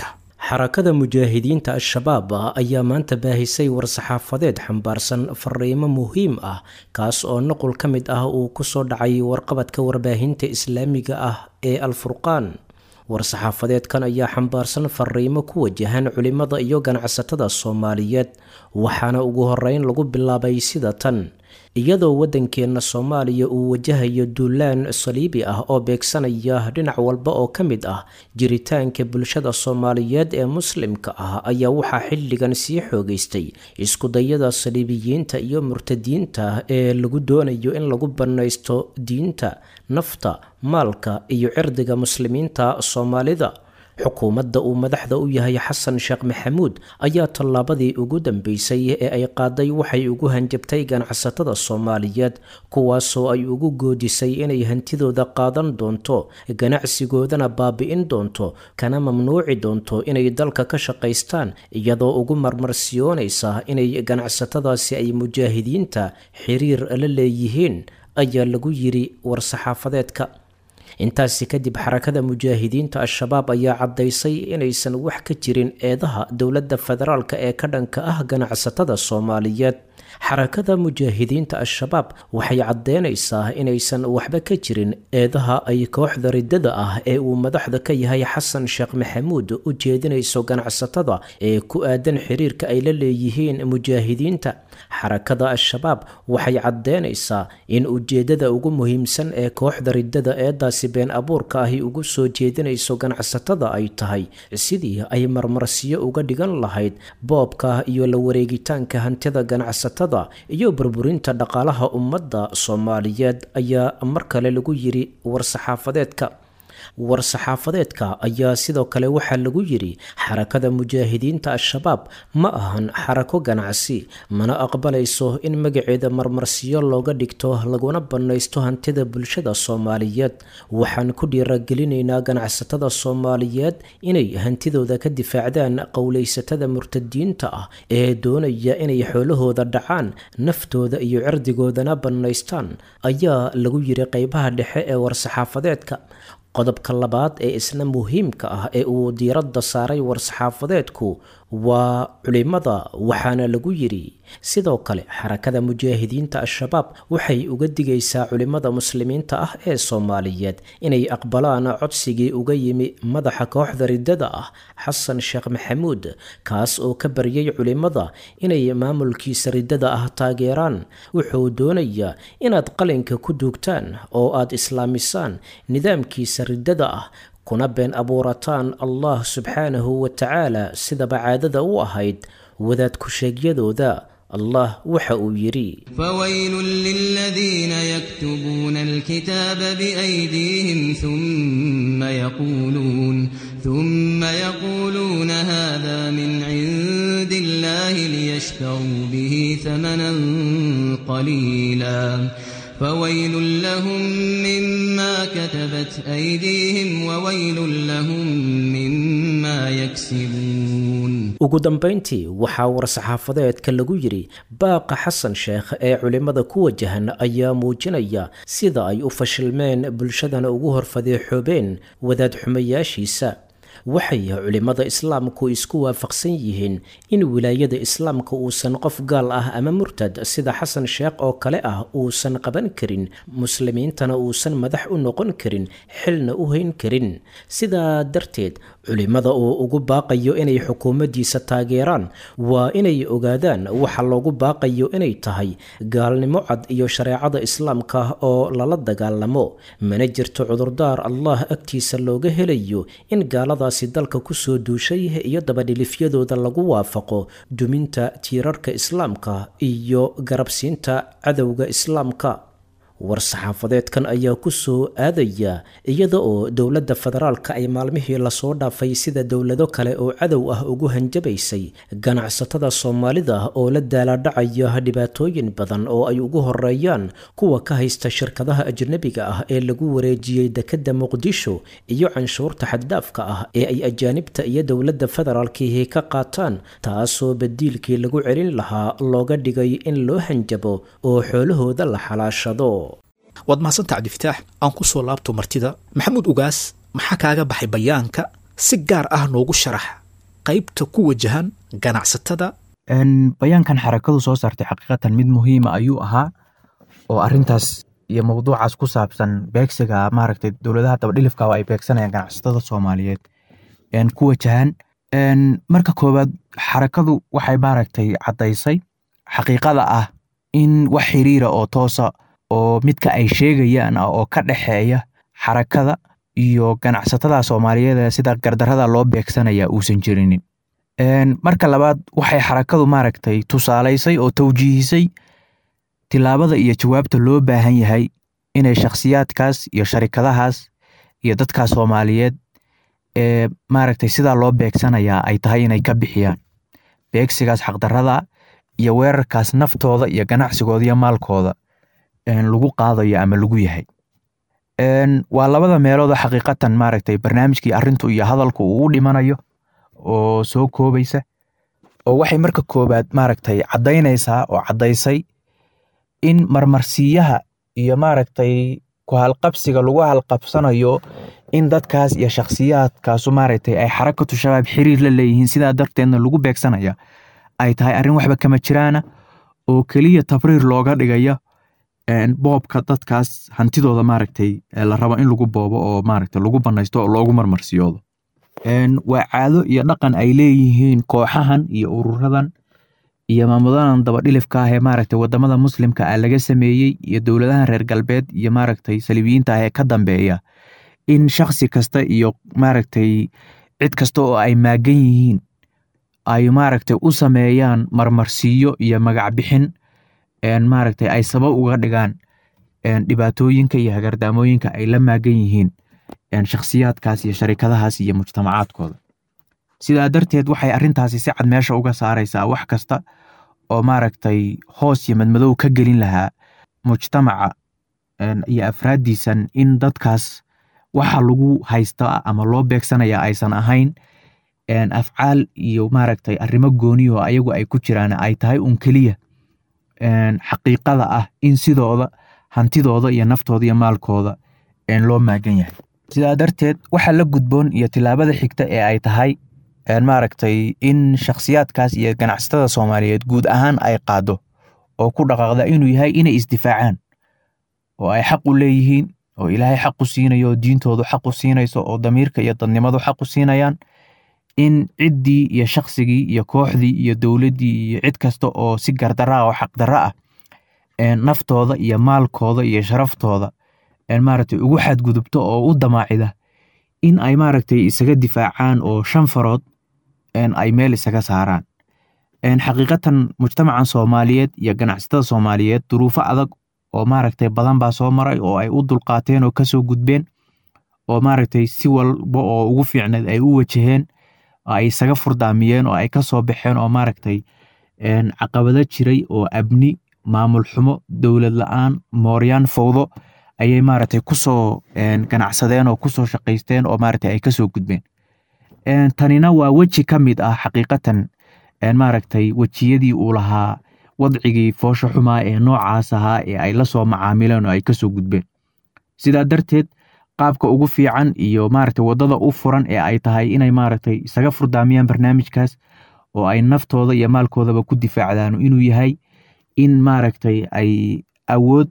xarakada mujaahidiinta al-shabaab ayaa maanta baahisay war-saxaafadeed xambaarsan fariimo muhiim ah kaas oo nuqul ka mid ah uu kusoo dhacay warqabadka warbaahinta islaamiga ah ee al-furqaan war-saxaafadeedkan ayaa xambaarsan fariimo ku wajahan culimada iyo ganacsatada soomaaliyeed waxaana ugu horeyn lagu bilaabay sida tan iyadoo waddankeenna soomaaliya uu wajahayo duulaan saliibi ah oo beegsanaya dhinac walba oo ka mid ah jiritaanka bulshada soomaaliyeed ee muslimka ah ayaa waxaa xilligan sii xoogaystay iskudayada saliibiyiinta iyo murtadiinta ee lagu doonayo in lagu bannaysto diinta nafta maalka iyo cirdiga muslimiinta soomaalida xukuumadda uu madaxda u yahay xasan sheekh maxamuud ayaa tallaabadii ugu dambeysay ee ay qaaday waxay ugu hanjabtay ganacsatada soomaaliyeed kuwaasoo ay ugu goodisay inay hantidooda qaadan doonto ganacsigoodana baabi'in doonto kana mamnuuci doonto inay dalka ka shaqaystaan iyadoo ugu marmarsiyoonaysa inay ganacsatadaasi ay mujaahidiinta xiriir la leeyihiin ayaa lagu yiri war-saxaafadeedka intaasi kadib xarakada mujaahidiinta al-shabaab ayaa caddaysay inaysan wax ka jirin eedaha dowladda federaalk ee ka dhanka ah ganacsatada soomaaliyeed xarakada mujaahidiinta al-shabaab waxay caddeynaysaa inaysan waxba ka jirin eedaha ay kooxda riddada ah ee uu madaxda ka yahay xasan sheekh maxamuud u jeedinayso ganacsatada ee ku aadan xiriirka ay la leeyihiin mujaahidiinta xarakada al-shabaab waxay caddeynaysaa in ujeedada ugu muhiimsan ee kooxda riddada eedaasi been abuurka ahi ugu soo jeedinayso ganacsatada ay tahay sidii ay marmarsiyo uga dhigan lahayd boobka iyo la wareegitaanka hantida ganacsatada iyo burburinta dhaqaalaha ummadda soomaaliyeed ayaa mar kale lagu yiri war-saxaafadeedka war-saxaafadeedka ayaa sidoo kale waxaa lagu yiri xarakada mujaahidiinta al-shabaab ma ahan xarako ganacsi mana aqbalayso in magaceeda marmarsiyo looga dhigto laguna bannaysto hantida bulshada soomaaliyeed waxaan ku dhiiragelinaynaa ganacsatada soomaaliyeed inay hantidooda ka difaacdaan qowlaysatada murtadiinta ah ee doonaya inay xoolahooda dhacaan naftooda iyo cirdigoodana bannaystaan ayaa lagu yiri qeybaha dhexe ee war-saxaafadeedka qodobka labaad ee isna muhiimka ah ee uu diiradda saaray war-saxaafadeedku waa culimada waxaana lagu yiri sidoo kale xarakada mujaahidiinta al-shabaab waxay uga digaysaa culimada muslimiinta ah ee soomaaliyeed inay aqbalaan codsigii uga yimi madaxa kooxda riddada ah xasan sheekh maxamuud kaas oo ka baryay culimada inay maamulkiisa riddada ah taageeraan wuxuu doonayaa inaad qalinka ku duugtaan oo aad islaamisaan nidaamkiisa riddada ah kuna been abuurataan allah subxaanahu wa tacaala sidaba caadada u ahayd wadaad ku-sheegyadooda allah waxa uu yidhi
فويل للذين يكتبون الكتاب بأيديهم ثم يقولون ثم يقولون هذا من عند الله ليشتروا به ثمنا قليلا فويل لهم مما كتبت أيديهم وويل لهم مما يكسبون
ugu dambayntii waxaa war-saxaafadeedka lagu yidhi baaqa xasan sheekh ee culimmada ku wajahan ayaa muujinaya sida ay u fashilmeen bulshadana ugu horfadeexoobeen wadaad xumayaashiisa waxay culimmada islaamku isku waafaqsan yihiin in wilaayada islaamka uusan qof gaal ah ama murtad sida xasan sheekh oo kale ah uusan qaban karin muslimiintana uusan madax u noqon karin xilna u hayn karin sidaa darteed culimmada uu ugu baaqayo inay xukuumaddiisa taageeraan waa inay ogaadaan waxa loogu baaqayo inay tahay gaalnimo cad iyo shareecada islaamka oo lala dagaalamo mana jirto cudurdaar allah agtiisa looga helayo in gaaladaasi dalka kusoo duushay iyo dabadhilifyadooda lagu waafaqo duminta tiirarka islaamka iyo garabsiinta cadowga islaamka war-saxaafadeedkan ayaa ku soo aadaya iyada oo dowladda federaalka ay maalmihii lasoo dhaafay sida dowlado kale oo cadow ah ugu hanjabaysay ganacsatada soomaalida oo la daalaadhacaya dhibaatooyin badan oo ay ugu horeeyaan kuwa ka haysta shirkadaha ajnabiga ah ee lagu wareejiyey dekedda muqdisho iyo canshuurta xaddaafka ah ee ay ajaanibta iyo dowladda federaalkiihi ka qaataan taasoo badiilkii lagu celin lahaa looga dhigay in loo hanjabo oo xoolahooda la xalaashado
waad mahadsanta cabdifataax aan ku soo laabto martida maxamuud ugaas maxaa kaaga baxay bayaanka si gaar ah noogu sharax qaybta ku wajahan ganacsatada
Een, bayaankan xarakadu soo saartay xaqiiqatan mid muhiima ayuu ahaa oo arintaas iyo mowduucaas ku saabsan beegsiga maaragtay dowladaha dabadhilifka oo ay beegsanayaan ganacsatada soomaaliyeed een, ku wajahan Een, marka koowaad xarakadu waxay maaragtay caddaysay xaqiiqada ah in wax xiriira oo toosa oo midka ay sheegayaan ah oo ka dhexeeya xarakada iyo ganacsatada soomaaliyeed ee sida gardarada loo beegsanaya uusan jirinin Een, marka labaad waxay xarakadu maaragtay tusaalaysay oo tawjiihisay tilaabada iyo jawaabta loo baahan yahay inay shakhsiyaadkaas iyo sharikadahaas iyo dadkaas soomaaliyeed ee maaragtay sidaa loo beegsanayaa ay tahay inay ka bixiyaan beegsigaas xaqdarrada iyo weerarkaas naftooda iyo ganacsigooda iyo maalkooda een, lagu qaadayo ama lagu yahay Een, waa labada meelood oo xaqiiqatan maaragtay barnaamijkii arrintu iyo hadalku uu u dhimanayo oo soo koobaysa oo waxay marka koobaad maaragtay caddaynaysaa oo caddaysay in marmarsiiyaha iyo maaragtay ku halqabsiga lagu halqabsanayo in dadkaas iyo shakhsiyaadkaasu maaragtay ay xarakatu shabaab xiriir la leeyihiin sidaa darteedna lagu beegsanaya ay tahay arrin waxba kama jiraana oo keliya tabriir looga dhigaya een, boobka dadkaas hantidooda maaragtay ee la rabo in lagu boobo oo maaragtay lagu banaysto oo loogu marmarsiyoodo Een, waa caado iyo dhaqan ay leeyihiin kooxahan iyo ururadan iyo maamuladan dabadhilifka ah ee maaragtay wadamada muslimka ah laga sameeyey iyo dowladahan reer galbeed iyo maaragtay saliibiyiinta ah ee ka dambeeya in shakhsi kasta iyo maaragtay cid kasta oo ay maagan yihiin ay maaragtay u sameeyaan marmarsiiyo iyo magac bixin een, maaragtay ay sabab uga dhigaan een, dhibaatooyinka iyo hagardaamooyinka ay la maagan yihiin een, shakhsiyaadkaas iyo sharikadahaas iyo mujtamacaadkooda sidaa darteed waxay arrintaasi si cad meesha uga saaraysaa wax kasta oo maaragtay hoos iyo madmadow ka gelin lahaa mujtamaca een, iyo afraaddiisan in dadkaas waxa lagu haysta ama loo beegsanaya aysan ahayn een, afcaal iyo maaragtay arrimo gooni oo ayagu ay ku jiraan ay tahay un keliya een, xaqiiqada ah in sidooda hantidooda iyo naftooda iyo maalkooda een, loo maagan yahay sidaa darteed waxa la gudboon iyo tilaabada xigta ee ay tahay een, maaragtay in shakhsiyaadkaas iyo ganacsatada soomaaliyeed guud ahaan ay qaado oo ku dhaqaaqda inuu yahay inay isdifaacaan oo ay xaq u leeyihiin oo ilaahay xaq u siinayo oo diintoodu xaq u siinayso oo damiirka iyo dadnimadu xaq u siinayaan in ciddii iyo shaqsigii iyo kooxdii iyo dowladdii iyo cid kasta oo si gardarra ah oo xaqdarra ah een, naftooda iyo maalkooda iyo sharaftooda een, maaragtay ugu xadgudubto oo u damaacida in ay maaragtay isaga difaacaan oo shan farood een, ay meel isaga saaraan een, xaqiiqatan mujtamacan soomaaliyeed iyo ganacsatada soomaaliyeed duruufo adag oo maaragtay badan baa soo maray oo ay u dulqaateen oo kasoo gudbeen oo maaragtay si walba oo ugu fiicneed ay u wajaheen oo ay isaga furdaamiyeen oo ay ka soo baxeen oo maaragtay een, caqabado jiray oo abni maamul xumo dowlad la-aan mooryaan fowdo ayay maaragtay kusoo een, ganacsadeen oo kusoo shaqaysteen oo maaragtay ay kasoo gudbeen Een, tanina waa weji ka mid ah xaqiiqatan een, maaragtay wejiyadii uu lahaa wadcigii foosho xumaa ee noocaas ahaa ee ay la soo macaamileen oo ay kasoo gudbeen sidaa darteed qaabka ugu fiican iyo maaragtay waddada u furan ee ay tahay inay maaragtay isaga furdaamiyaan barnaamijkaas oo ay naftooda iyo maalkoodaba ku difaacdaan inuu yahay in maaragtay ay awood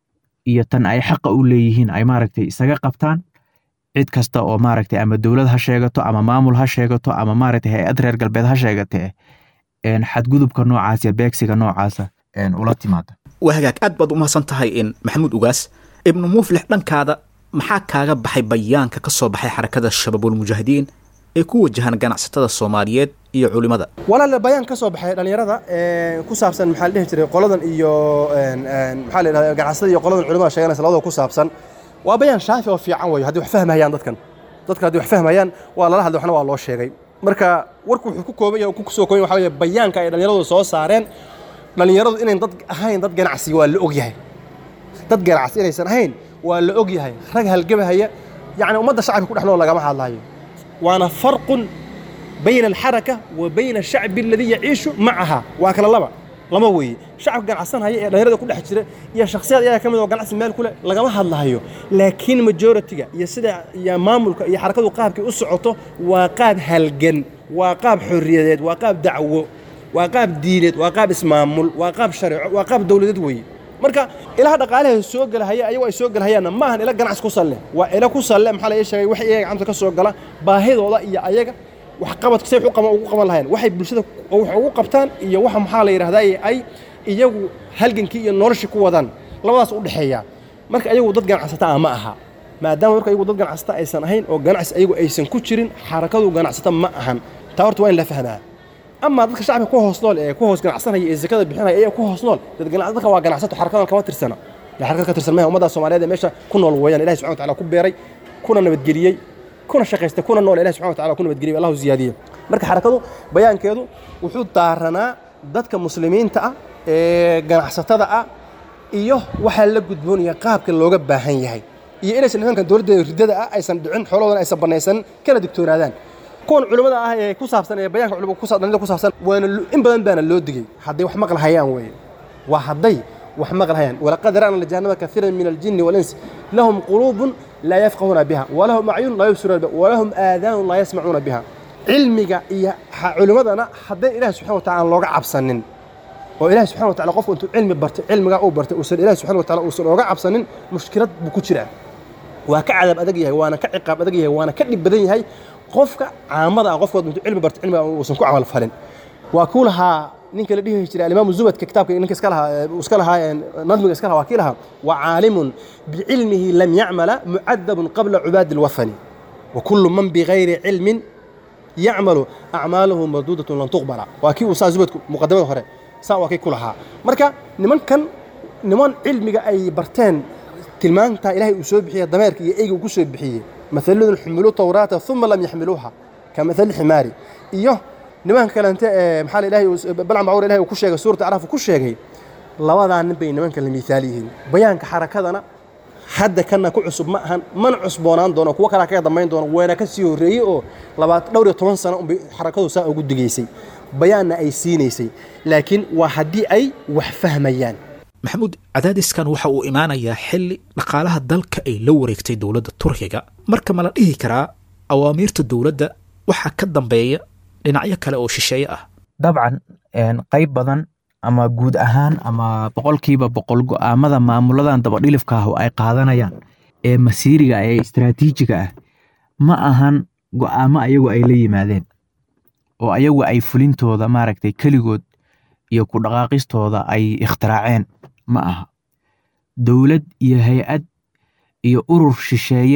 iyo tan ay xaqa u leeyihiin ay maaragtay isaga qabtaan cid kasta oo maaragtay ama dowlad ha sheegato ama maamul ha sheegato ama maaragtay hay-ad reer galbeed ha sheegatee een, xadgudubka noocaas iyo beegsiga noocaasa een, ula timaada
waa hagaag aad baad u mahadsan tahay in maxamuud ugaas ibnu muflix dhankaada maxaa kaaga baxay bayaanka ka soo baxay xarakada shabaabulmujaahidiin ee ku wajahan ganacsatada soomaaliyeed iyo culimada
walaal bayaan ka soo baxay dhalinyarada ee, ku saabsan maxaa la dhihi jiray qoladan iyo een, een, maxaa la yidhahdaa ganacsada iyo qoladan culimada sheeganaysa labadaba ku saabsan waa bayaan shaafi oo fiican wayo haddii wax fahmayaan dadkan dadka haddii wax fahmayaan waa lala hadlay waxna waa loo sheegay marka warku wuxuu ku kooban yahay oo ku soo kooban yahay waxaa weeye bayaanka ay dhalinyaradu soo saareen dhalinyaradu inayn dad ahayn dad ganacsi waa la og yahay dad ganacsi inaysan ahayn waa la og yahay rag halgamahaya yacni ummadda shacabka ku dhex nool lagama hadlaayo waana farqun bayna alxaraka wa bayna ashacbi aladii yaciishu macaha waa kala laba lama weeye shacabka ganacsanhaya ee dhalinyarada ku dhex jira iyo shakhsiyaad iyaga ka mid oo ganacsi meel ku leh lagama hadlahayo laakiin majoritiga iyo sida iyo maamulka iyo xarakadu qaabkay u socoto waa qaab halgan waa qaab xorriyadeed waa qaab dacwo waa qaab diineed waa qaab ismaamul waa qaab shareeco waa qaab dowladeed weeye marka ilaha dhaqaalaha soo gelahaya ayagu ay soo gelahayaanna ma ahan ila ganacsi ku salle waa ila ku salle maxaa la ii sheegay wax iyaga gacanta ka soo gala baahidooda iyo ayaga wax qabadka say wax u qaban ugu qaban lahayeen waxay bulshada wax ugu qabtaan iyo waxa maxaa la yidhahdaa ay iyagu halgankii iyo noloshii ku wadaan labadaas u dhexeeya marka ayagu dad ganacsata ah ma aha maadaama marka ayagu dad ganacsata aysan ahayn oo ganacsi ayagu aysan ku jirin xarakadu ganacsata ma ahan taa horta waa in la fahmaa amaa dadka shacabka ku hoos nool ee ku hoos ganacsanaya ee zakada bixinaya ee ku hoos nool dad ganac dadka waa ganacsato xarakadan kama tirsana yaa xarakad ka tirsan maaha ummadda soomaaliyeed ee meesha ku nool weeyaan ilahi subxana wataala ku beeray kuna nabadgeliyey kuna shaqaystay kuna nool ilahi subxana wataala ku nabadgeliyey allahu ziyaadiyey marka xarakadu bayaankeedu wuxuu daaranaa dadka muslimiinta ah ee ganacsatada ah iyo waxaa la gudboonaya qaabka looga baahan yahay iyo inaysan nimankan dowladda riddada ah aysan dhicin xoolahoodan aysan banaysanin kana digtoonaadaan kuwan culimmada ah ee ku saabsan ee bayaanka culimada ku saabsan ku saabsan waana in badan baana loo digay hadday wax maqal hayaan weeye waa hadday wax maqal hayaan walaqad ra'na lajahannama kathiran min aljinni walinsi lahum quluubun laa yafqahuuna biha walahum acyun laa yubsiruuna biha walahum aadaanun laa yasmacuuna biha cilmiga iyo culimmadana hadday ilahi subxana watacala aan looga cabsanin oo ilahi subxana watacala qofku intuu cilmi bartay cilmigaa uu bartay uusan ilahi subxana watacala uusan ooga cabsanin mushkilad buu ku jiraa waa ka cadaab adag yahay waana ka ciqaab adag yahay waana ka dhib badan yahay qofka caamada ah qofkood intuu cilmi barto cilmiga uusan ku camal falin waa kuu lahaa ninka la dhihi jiray alimaamu zubadka kitaabka ninka iska lahaa iska lahaa nadmiga iska lahaa waa kii lahaa wa caalimun bicilmihi lam yacmala mucadabun qabla cubaadi alwathani wa kullu man bigayri cilmin yacmalu acmaaluhu marduudatun lan tuqbala waa kii uu saa zubadku muqadamada hore saa waa kii ku lahaa marka nimankan niman cilmiga ay barteen tilmaantaa ilaahay uu soo bixiya dameerka iyo eyga uu ku soo bixiyey مثلهم حملوا التوراة ثم لم يحملوها كمثل الحمار iyo nimanka kalente ee maxaa ilaahay balcan bacur ilahay uu ku sheegay suurta acraaf uu ku sheegay labadaa nin bay nimanka la miisaal yihiin bayaanka xarakadana hadda kana ku cusub ma ahan mana cusboonaan doono kuwo kalaa kaga dambayn doono weena ka sii horreeyey oo labaat dhowr iyo toban sano unbay xarakadu saa ugu digaysay bayaanna ay siinaysay laakiin waa haddii ay wax fahmayaan
maxamuud cadaadiskan waxa uu imaanayaa xilli dhaqaalaha dalka ay la wareegtay dowladda turkiga marka ma la dhihi karaa awaamiirta dowladda waxaa ka dambeeya dhinacyo kale oo shisheeye ah
dabcan qayb badan ama guud ahaan ama boqolkiiba boqol go'aamada maamuladan dabadhilifka ah oo ay qaadanayaan ee masiiriga ee istaraatiijiga ah ma ahan go'aamo ayagu ay la yimaadeen oo ayagu ay fulintooda maaragtay keligood iyo ku dhaqaaqistooda ay ikhtiraaceen ma aha dowlad iyo hay-ad iyo urur shisheeye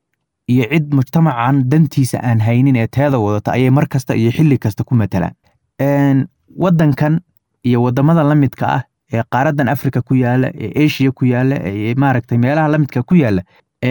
iyo cid mujtamacan dantiisa aan haynin ee teeda wadata ayay mar kasta iyo xilli kasta ku matalaan waddankan iyo waddamada la midka ah ee qaaradan afrika ku yaala ee eshiya ku yaala ee maaragtay meelaha la midka ku yaala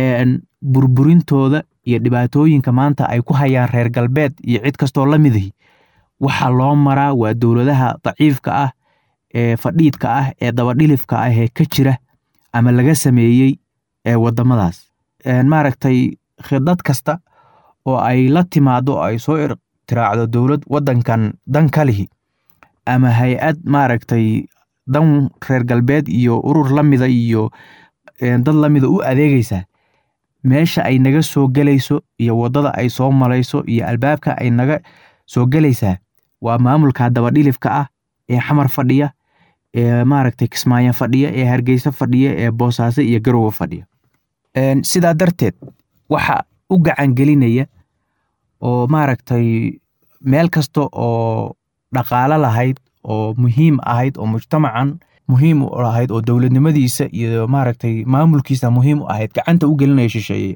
burburintooda iyo dhibaatooyinka maanta ay ku hayaan reer galbeed iyo cid kastoo la midahi waxaa loo maraa waa dowladaha daciifka ah ee fadhiidka ah ee dabadhilifka ah ee ka jira ama laga sameeyey ee waddamadaas maaragtay khidad kasta oo ay la timaado oo ay soo tiraacdo dowlad waddankan dan ka lihi ama hay-ad maaragtay dan reer galbeed iyo urur la mida iyo dad la mida u adeegaysaa meesha ay naga soo gelayso iyo waddada ay soo malayso iyo albaabka ay naga soo gelaysaa waa maamulka dabadhilifka ah ee xamar fadhiya ee maaragtay kismaayo fadhiya ee hargeysa fadhiya ee boosaaso iyo garowe fadhiya sidaa darteed waxa u gacan gelinaya oo maaragtay meel kasta oo dhaqaalo lahayd oo muhiim ahayd oo mujtamacan muhiim u lahayd oo dowladnimadiisa iyo maaragtay maamulkiisa muhiim u ahayd gacanta u gelinaya shisheeye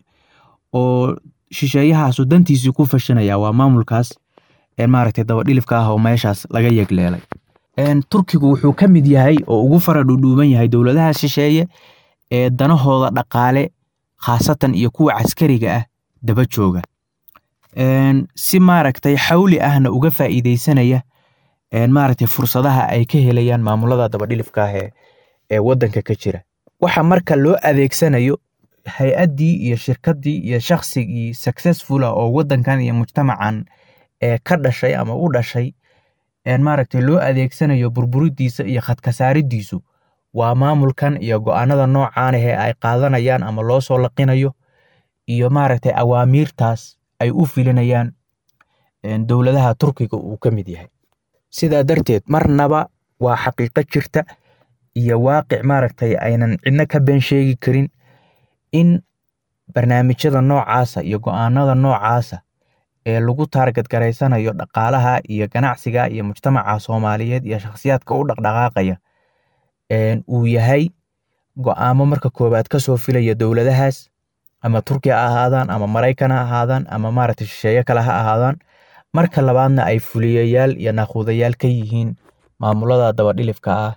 oo shisheeyahaasu dantiisii ku fashanaya waa maamulkaas maaragtay dabadhilifka ah oo meeshaas laga yegleelay turkigu wuxuu ka mid yahay oo ugu fara dhudhuuban yahay dowladaha shisheeye ee danahooda dhaqaale khaasatan iyo kuwa caskariga ah daba jooga si maaragtay xawli ahna uga faa'iideysanaya maaragtay fursadaha ay ka helayaan maamulada dabadhilifka ah ee waddanka ka jira waxa marka loo adeegsanayo hay-addii iyo shirkaddii iyo shaksigii successful ah oo waddankan iyo mujtamacan ee ka dhashay ama u dhashay maaragtay loo adeegsanayo burburidiisa iyo khadkasaaridiisu waa maamulkan iyo go'aanada noocan ahee ay qaadanayaan ama loo soo laqinayo iyo maaragtay awaamiirtaas ay u filinayaan dowladaha turkiga uu ka mid yahay sidaa darteed marnaba waa xaqiiqo jirta iyo waaqic maaragtay aynan cidno ka been sheegi karin in barnaamijyada noocaasa iyo go'aanada noocaasa ee lagu taargad garaysanayo dhaqaalaha iyo ganacsiga iyo mujtamaca soomaaliyeed iyo shakhsiyaadka u dhaqdhaqaaqaya uu yahay go'aamo marka koowaad ka soo filaya dowladahaas ama turkiya ha ahaadaan ama maraykan ha ahaadaan ama maaragtay shisheeye kale ha ahaadaan marka labaadna ay fuliyayaal iyo naaquudayaal ka yihiin maamulada dabadhilifka ah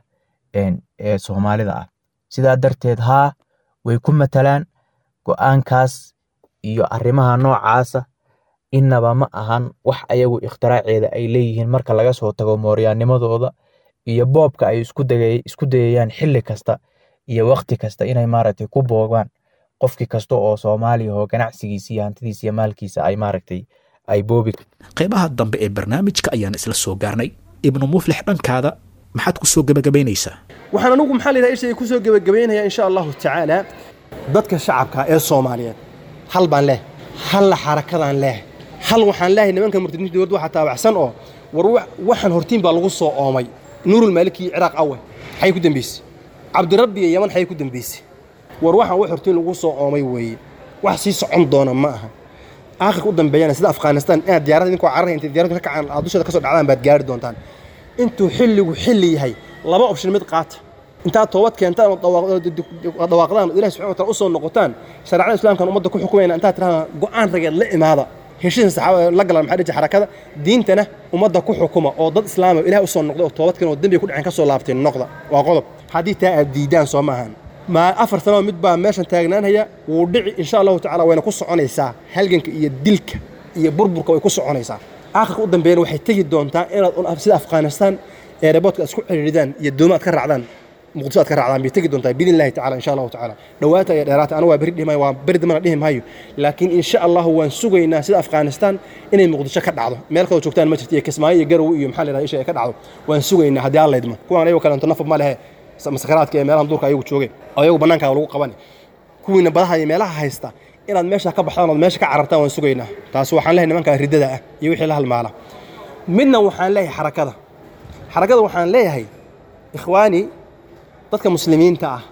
ee soomaalida ah sidaa darteed haa way ku matalaan go'aankaas iyo arrimaha noocaasa innaba ma ahan wax ayagu ikhtiraacceeda ay leeyihiin marka laga soo tago mooryaanimadooda iyo boobka ay isku dayayaan xilli kasta iyo wakhti kasta inay maaragtay ku boogaan qofki kasta oo soomaaliya oo ganacsigiisa iyo hantidiisa iyo maalkiisa ay maaragtay ay boobi
qaybaha dambe ee barnaamijka ayaan isla soo gaarnay ibnu muflix dhankaada maxaad ku soo gebagabaynaysaa
waxaan anigu maxaa la yidhaha ishay ku soo gebagabaynayaa insha allahu tacaala dadka shacabka ee soomaaliyeed hal baan leh halla xarakadaan leh hal waxaan leehay nimanka murtadiinta dowladda waxaa taabacsan oo war waxaan hortiin baa lagu soo oomay nuurul maaliki iyo ciraaq awe xay ku dambaysay cabdirabbi iyo yaman xay ku dambaysay war waxaan wax hortiin lagu soo oomay weeye wax sii socon doona ma aha aakhirka u dambeeyana sida afghanistan inaad diyaaradda idinkoo cararhay intay diyaaraddu ka kacaan aad dushada ka soo dhacdaan baad gaari doontaan intuu xilligu xilli yahay laba option mid qaata intaad toobad keentaan oo dhawaaqdaan oo ilahi subxana wa taala u soo noqotaan shareecada islaamkan ummadda ku xukumayna intaad tirahdaan go'aan rageed la imaada heshiisa saxaabada la galan maxaa dhihi xarakada diintana ummadda ku xukuma oo dad islaama ilaah u soo noqda oo toobad keen oo dembiga ku dhaceen ka soo laabteen noqda waa qodob haddii taa aad diidaan soo maahan ma afar sanoo mid baa meeshan taagnaanhaya wuu dhici insha allahu tacala wayna ku soconaysaa halganka iyo dilka iyo burburka way ku soconaysaa aakhirka u dambeeyana waxay tegi doontaa inaad sida afghanistan eeraboodka aad isku ciriiridaan iyo doomo aad ka raacdaan muqdisho aad ka raacdaan bay tegi doontaa biidn illahi tacala insha allahu tacala dhowaata iyo dheeraata anigu waa beri dhihi maayo waa beri dambana dhihi maayo laakiin insha allahu waan sugaynaa sida afghanistan inay muqdisho ka dhacdo meel kaloo joogtaan ma jirto iyo kismaayo iyo garow iyo maxaa la yidhahda isha ay ka dhacdo waan sugaynaa haddii alla idmo kuwaan ayagoo kaleento nafab ma lehe masakaraadka ee meelahan duurka ayagu joogeen oo ayagu bannaankaa lagu qaban kuwiina badaha iyo meelaha haysta inaad meesha ka baxdaan ood meesha ka carartaan waan sugaynaa taasi waxaan lehay nimankaa riddada ah iyo wixii la halmaala midna waxaan leeyahay xarakada xarakada waxaan leeyahay ikhwaani dadka muslimiinta ah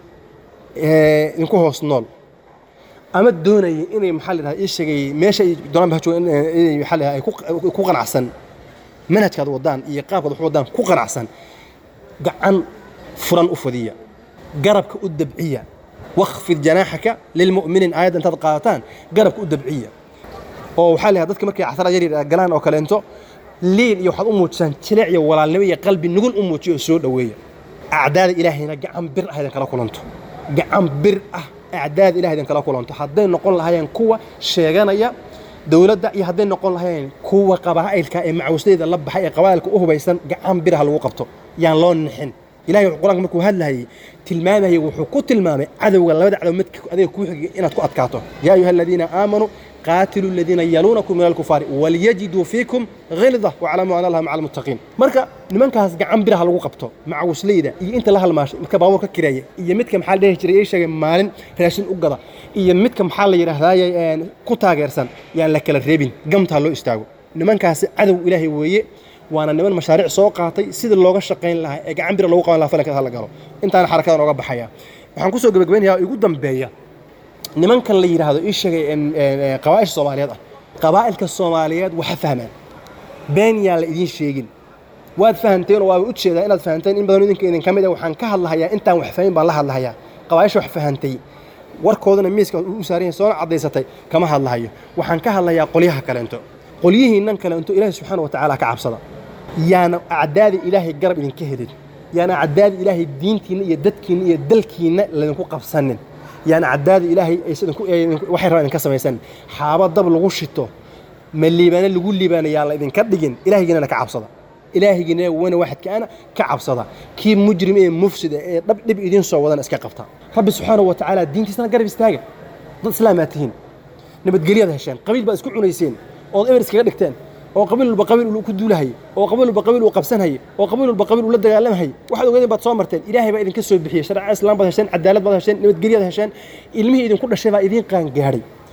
ee idinku hoos nool ama doonaya inay maxaa la yidhahda ii sheegay meesha ay doonaan ba ha joogaan inay maxaa la yidhahda ay ku qanacsan manhajkaad wadaan iyo qaabkaad wax wadaan ku qanacsan gacan furan u fadiya garabka u dabciya wakfid janaaxaka lilmu'miniin aayadda intaad qaadataan garabka u dabciya oo waxaa la yidhahda dadka markay casara yar yar galaan oo kaleento liin iyo waxaad u muujisaan jileec iyo walaalnimo iyo qalbi nugul u muujiya oo soo dhoweeya acdaada ilaahayna gacan bir ah idin kala kulanto gacan bir ah acdaada ilaah idin kala kulanto hadday noqon lahaayeen kuwa sheeganaya dowladda iyo hadday noqon lahaayeen kuwa qabaa'ilka ee macawislayda la baxay ee qabaa'ilka u hubaysan gacan bir ah lagu qabto yaan loo nixin ilahay wuxuu qur-aanka markuu hadlayay tilmaamayay wuxuu ku tilmaamay cadowga labada cadow midka adiga kuu xigay inaad ku adkaato yaa ayuha aladiina aamanuu قاتلوا الذين يلونكم من الكفار وليجدوا فيكم غلظة واعلموا أن الله مع المتقين marka nimankaas gacan biraha lagu qabto macawisleyda iyo inta la halmaashay midka baabuurka kireeya iyo midka maxaa la dhihi jiray ii sheegay maalin raashin u gada iyo midka maxaa la yidhaahdaye ku taageersan yaan la kala reebin gamtaa loo istaago nimankaasi cadow ilaahay weeye waana niman mashaariic soo qaatay sida looga shaqayn lahaa ee gacan bira loogu qaban lahaa falanka la galo intaana xarakadan oga baxaya waxaan kusoo gebagabaynayaa igu dambeeya nimankan la yidhaahdo ii sheegay qabaa'isha soomaaliyeed ah qabaa'ilka soomaaliyeed waxa fahmaan been yaan la idiin sheegin waad fahanteen oo waaba u jeedaa inaad fahanteen in badan idinka idinka mid ah waxaan ka hadlahayaa intaan wax fahmin baan la hadlahayaa qabaa'isha wax fahantay warkoodana miiska u saaran yahay soona caddaysatay kama hadlahayo waxaan ka hadlayaa qolyaha kaleento qolyihiinnan kaleento ilaahay subxaana wa tacaala ka cabsada yaana acdaada ilaahay garab idinka helin yaana acdaada ilaahay diintiinna iyo dadkiinna iyo dalkiinna laydinku qabsanin yaana caddaada ilaahay waxay rabaan idinka samaysan xaaba dab lagu shito ma liibaane lagu liibaana yaan la idinka dhigin ilaahigiinana ka cabsada ilaahigiina wana waxadkaana ka cabsada kii mujrim ee mufsida ee dhab dhib idiin soo wadana iska qabta rabbi subxaanahu wa tacaala diintiisana garab istaaga dad islaamaa tihiin nabadgelyaad hesheen qabiil baad isku cunayseen ood eber iskaga dhigteen oo qabiil walba qabiil uu ku duulahayay oo qabiil walba qabiil uu qabsanhayay oo qabiil walba qabiil uu la dagaalamahayay waxaad ogeedeen baad soo marteen ilaahay baa idinka soo bixiyey sharca islaam baad hesheen cadaalad baad hesheen nabadgelyaad hesheen ilmihii idinku dhashay baa idiin qaangaadhay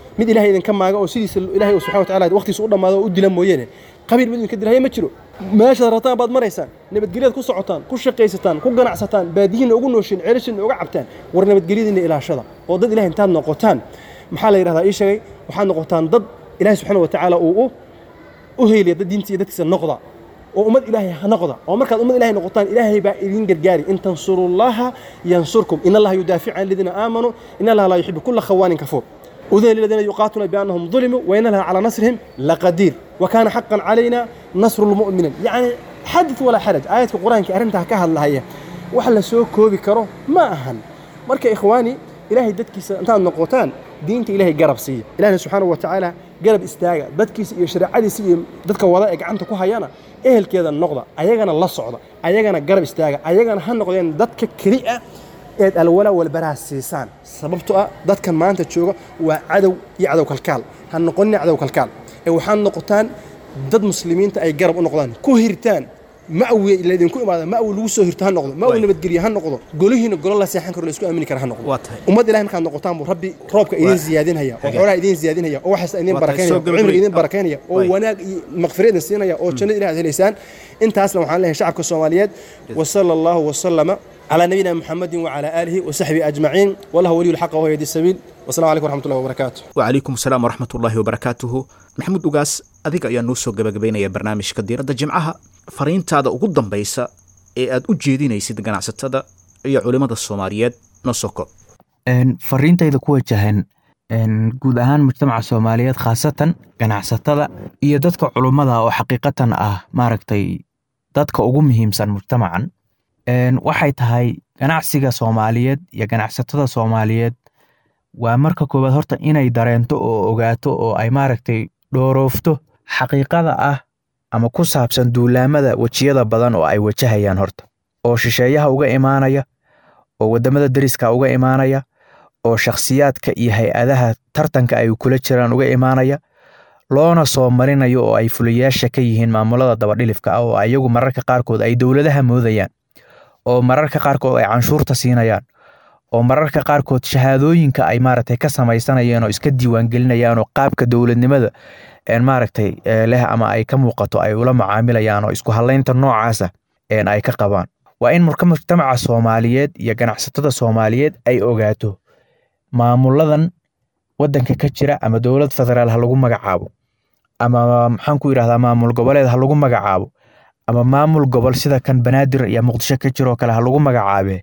mid ilahay idinka maaga oo sidiisa ilahay subxana watacaala waqtiisa u dhammaado oo u dila mooyeene qabiil mid idinka dilahaya ma jiro meeshaad rabtaan baad maraysaan nabadgelyaad ku socotaan ku shaqaysataan ku ganacsataan baadiyiinna ugu nooshiin ceelashiinna uga cabtaan war nabadgelyadiinna ilaashada oo dad ilahay intaad noqotaan maxaa la yidhahdaa ii sheegay waxaad noqotaan dad ilahay subxaana watacaala uu u u heeliya dad diinta iyo dadkiisa noqda oo ummad ilaahay ha noqda oo markaad ummad ilaahay noqotaan ilaahay baa idin gargaari in tansurullaha yansurkum in allaha yudaaficu can aladiina aamanuu in allaha laa yuxibu kulla khawaanin kafuur udina liladiina yuqaatuna biannahum dulimuu wa in allaha calaa nasrihim laqadiir wa kaana xaqan calayna nasru lmu'miniin yacni xadid walaa xaraj aayadka qur-aanka arrintaa ka hadlahaya wax la soo koobi karo ma ahan marka ikhwaani ilaahay dadkiisa intaad noqotaan diinta ilaahay garab siiya ilahna subxaana wa tacaala garab istaaga dadkiisa iyo shareecadiisa iyo dadka wada ee gacanta ku hayana ehelkeeda noqda ayagana la socda ayagana garab istaaga ayagana ha noqdeen dadka keli ah eed alwala walbaraa siisaan sababto ah dadkan maanta jooga waa cadow iyo cadow kalkaal ha noqonina cadow kalkaal ee waxaad noqotaan dad muslimiinta ay garab u noqdaan ku hirtaan ma'wi laydinku imaada ma'wi lagu soo hirto ha noqdo ma'wi nabadgelye ha noqdo golihiina golo la seexan karo la isku aamini kara ha noqdo
waa tahay
ummad ilahay markaad noqotaan buu rabbi roobka idin ziyaadinaya oo xoolaha idin ziyaadinaya oo waxaas idin
Waa tahay,
barakeynaya
soo
oo cimriga idin
gabagabay.
barakeynaya oo
Waay.
wanaag iyo maqfira idin siinaya oo jannada ilahay aad helaysaan intaasna waxaan leeyahay shacabka soomaaliyeed wasala allahu wasalama على نبينا محمد وعلى آله وصحبه أجمعين والله ولي الحق وهو يهدي السبيل والسلام عليكم ورحمة الله وبركاته
wacalaykum asalaam waraxmat ullaahi wabarakaatuhu maxamuud ugaas adiga ayaa noo soo gabagabaynaya barnaamijka diiradda jimcaha fariintaada ugu dambaysa ee aad u jeedinaysid ganacsatada iyo culimmada soomaaliyeed noo soo koob
Een, fariintayda ku wajahan een, guud ahaan mujtamaca soomaaliyeed khaasatan ganacsatada iyo dadka culummada oo xaqiiqatan ah maaragtay dadka ugu muhiimsan mujtamacan Een, waxay tahay ganacsiga soomaaliyeed iyo ganacsatada soomaaliyeed waa marka koowaad horta inay dareento oo ogaato oo ay maaragtay dhooroofto xaqiiqada ah ama ku saabsan duulaamada wejiyada badan oo ay wajahayaan horta oo shisheeyaha uga imaanaya oo waddamada deriska uga imaanaya oo shakhsiyaadka iyo hay-adaha tartanka ay kula jiraan uga imaanaya loona soo marinayo oo ay fuliyaasha ka yihiin maamulada dabadhilifka ah oo ayagu mararka qaarkood ay dowladaha moodayaan oo mararka qaarkood ay canshuurta siinayaan oo mararka qaarkood shahaadooyinka ay maaragtay ka samaysanayeen oo iska diiwaangelinayaan oo qaabka dowladnimada een maaragtay ee leh ama ay ka muuqato ay ula macaamilayaan oo isku halaynta noocaasa een ay ka qabaan waa in marka mujtamaca soomaaliyeed iyo ganacsatada soomaaliyeed ay ogaato maamuladan wadanka ka jira ama dowlad federaal ha lagu magacaabo ama maxaan ku yidhahdaa maamul goboleed ha lagu magacaabo ama maamul gobol sida kan banaadir iyo muqdisho ka jiroo kale ha lagu magacaabe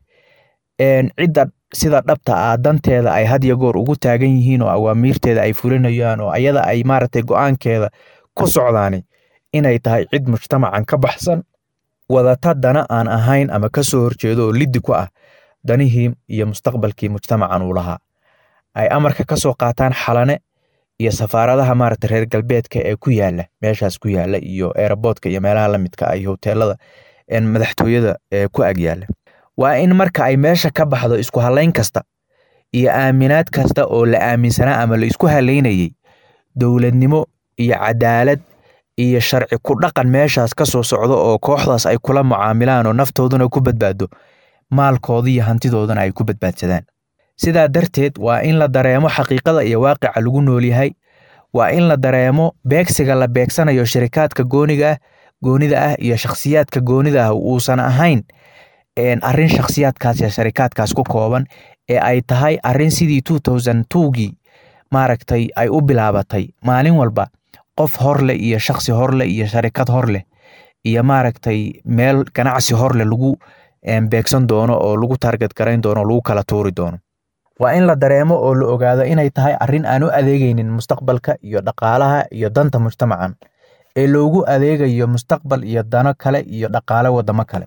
een cidda sida dhabta ah danteeda ay had iyo goor ugu taagan yihiin oo awaamiirteeda ay fulinayaan oo ayada ay maaragtay go'aankeeda ku socdaani inay tahay cid mujtamacan ka baxsan wadata dana aan ahayn ama ka soo horjeedo oo liddi ku ah danihii iyo mustaqbalkii mujtamacan uu lahaa ay amarka ka soo qaataan xalane iyo safaaradaha maaragtay reer galbeedka ee ku yaala meeshaas ku yaala iyo eeraboodka iyo meelaha la midka ah iyo hoteelada een madaxtooyada ee ku ag yaala waa in marka ay meesha ka baxdo isku halayn kasta iyo aaminaad kasta oo la aaminsanaa ama la isku halaynayey dowladnimo iyo cadaalad iyo sharci ku dhaqan meeshaas ka soo socdo oo kooxdaas ay kula mucaamilaan oo naftooduna ku badbaado maalkooda iyo hantidoodana ay ku badbaadsadaan sidaa darteed waa in la dareemo xaqiiqada iyo waaqica lagu nool yahay waa in la dareemo beegsiga la beegsanayo shirikaadka gooniga ah goonida ah iyo shakhsiyaadka goonida ah uusan ahayn een arrin shakhsiyaadkaas iyo sharikaadkaas ku kooban ee ay tahay arrin sidii two thousand twogii maaragtay ay u bilaabatay maalin walba qof horleh iyo shakhsi horleh iyo sharikad horleh iyo maaragtay meel ganacsi horleh lagu een, beegsan doono oo lagu target garayn doono oo lagu kala tuuri doono waa in la dareemo oo la ogaado inay tahay arrin aan u adeegaynin mustaqbalka iyo dhaqaalaha iyo danta mujtamacan ee loogu adeegayo mustaqbal iyo dano kale iyo dhaqaale wadamo kale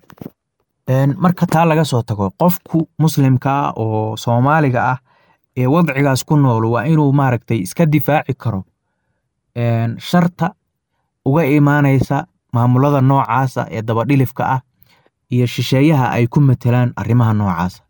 Een, marka taa laga soo tago qofku muslimka ah oo soomaaliga ah ee wadcigaas ku nool waa inuu maaragtay iska difaaci karo een, sharta uga imaanaysa maamulada noocaasa ee dabadhilifka ah iyo shisheeyaha ay ku matelaan arrimaha noocaasa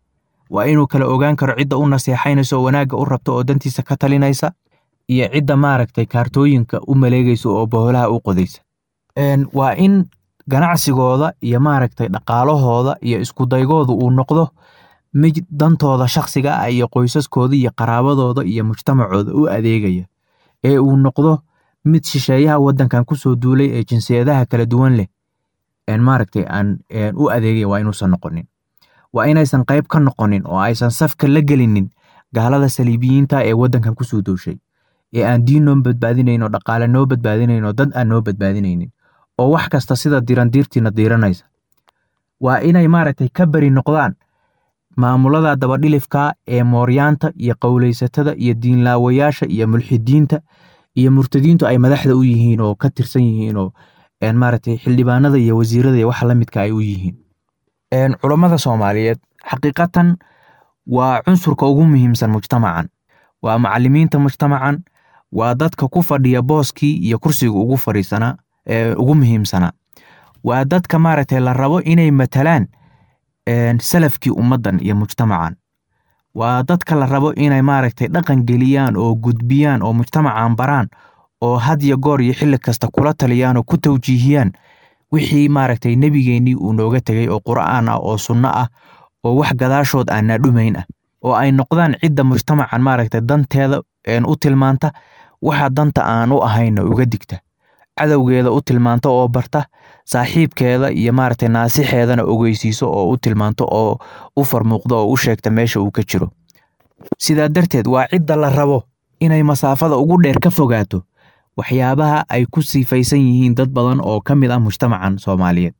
waa inuu kala ogaan karo cidda u naseexaynaysa oo wanaagga u rabta oo dantiisa ka talinaysa iyo cidda maaragtay kaartooyinka u maleegaysa oo boholaha u qodaysa Een, waa in ganacsigooda iyo maaragtay dhaqaalahooda iyo iskudaygooda uu noqdo mid dantooda shakhsiga ah iyo qoysaskooda iyo qaraabadooda iyo mujtamacooda u adeegaya ee uu noqdo mid shisheeyaha waddankan kusoo duulay ee jinsiyadaha kala duwan leh maaragtay aan u adeegaya waa inuusan noqonin waa inaysan qayb ka noqonin oo aysan safka la gelinin gaalada saliibiyiinta ee waddankan kusoo dooshay ee aan diin noo badbaadinayn oo dhaqaale noo badbaadinayn oo dad aan noo badbaadinaynin oo wax kasta sida dirandiirtiina diiranaysa waa inay maaragtay ka beri noqdaan maamulada dabadhilifka ee mooryaanta iyo qowleysatada iyo diinlaawayaasha iyo mulxidiinta iyo murtadiintu ay madaxda u yihiin oo ka tirsan yihiin oo maaragtay xildhibaanada iyo wasiirada iyo waxa la midka ay u yihiin culammada soomaaliyeed xaqiiqatan waa cunsurka ugu muhiimsan mujtamacan waa macalimiinta mujtamacan waa dadka ku fadhiya booskii iyo kursiga ugu fadhiisanaa ugu muhiimsanaa waa dadka maaragtay la rabo inay matalaan salafkii ummaddan iyo mujtamacan waa dadka la rabo inay maaragtay dhaqan geliyaan oo gudbiyaan oo mujtamacan baraan oo had iyo goor iyo xilli kasta kula taliyaan oo ku tawjiihiyaan wixii maaragtay nebigeennii uu nooga tegay oo qur'aan ah oo sunno ah oo wax gadaashood aanaa dhumayn ah oo ay noqdaan cidda mujtamacan maaragtay danteeda u tilmaanta waxa danta aan u ahayna uga digta cadowgeeda u tilmaanta oo barta saaxiibkeeda iyo maaragtay naasixeedana ogeysiiso oo u tilmaanto oo u farmuuqdo oo u sheegta meesha uu ka jiro sidaa darteed waa cidda la rabo inay masaafada ugu dheer ka fogaato waxyaabaha ay ku sifaysan yihiin dad badan oo ka mid ah mujtamacan soomaaliyeed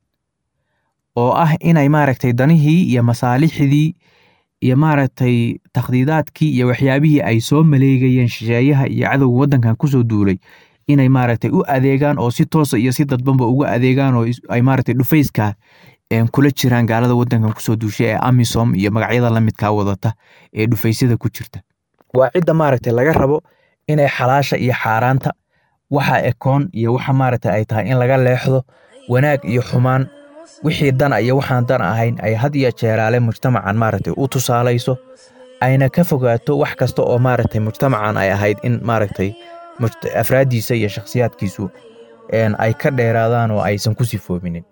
oo ah inay maaragtay danihii iyo masaalixdii iyo maaragtay takhdiidaadkii iyo waxyaabihii ay soo maleegayeen shisheeyaha iyo cadowga waddankan kusoo duulay inay maaragtay u adeegaan oo si toosa iyo si dadbanba uga adeegaan oo ay maaragtay dhufayska kula jiraan gaalada waddankan kusoo duushay ee amisom iyo magacyada la midkaa wadata ee dhufaysyada ku jirta waa cidda maaragtay laga rabo inay xalaasha iyo xaaraanta waxa ekoon iyo waxa maaragtay ay tahay in laga leexdo wanaag iyo xumaan wixii dana iyo waxaan dan ahayn ay had iyo jeeraale mujtamacan maaragtay u tusaalayso ayna ka fogaato wax kasta oo maaragtay mujtamacan ay ahayd in maaragtay afraaddiisa iyo shakhsiyaadkiisu ay ka dheeraadaan oo aysan ku sifoominin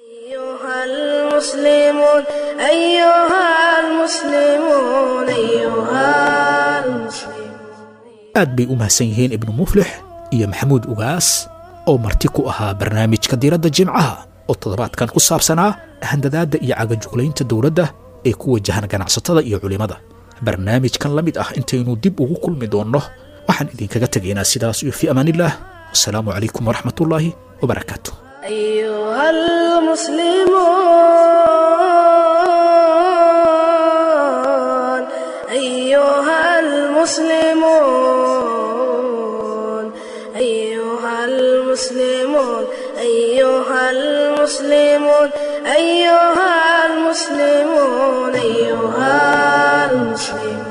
المسلمون أيها المسلمون أيها المسلمون
aad bay u mahadsan yihiin ibnu muflix iyo maxamuud ugaas oo marti ku ahaa barnaamijka diiradda jimcaha oo toddobaadkan ku saabsanaa handadaadda iyo cagajuglaynta dowladda ee ku wajahan ganacsatada iyo culimmada barnaamijkan la mid ah intaynu dib ugu kulmi doonno waxaan idinkaga tegaynaa sidaas iyo fii amaanillaah wasalaamu calaykum waraxmatullaahi wabarakaatu
أيها المسلمون أيها المسلمون أيها المسلمون أيها المسلمون أيها المسلمون أيها المسلمون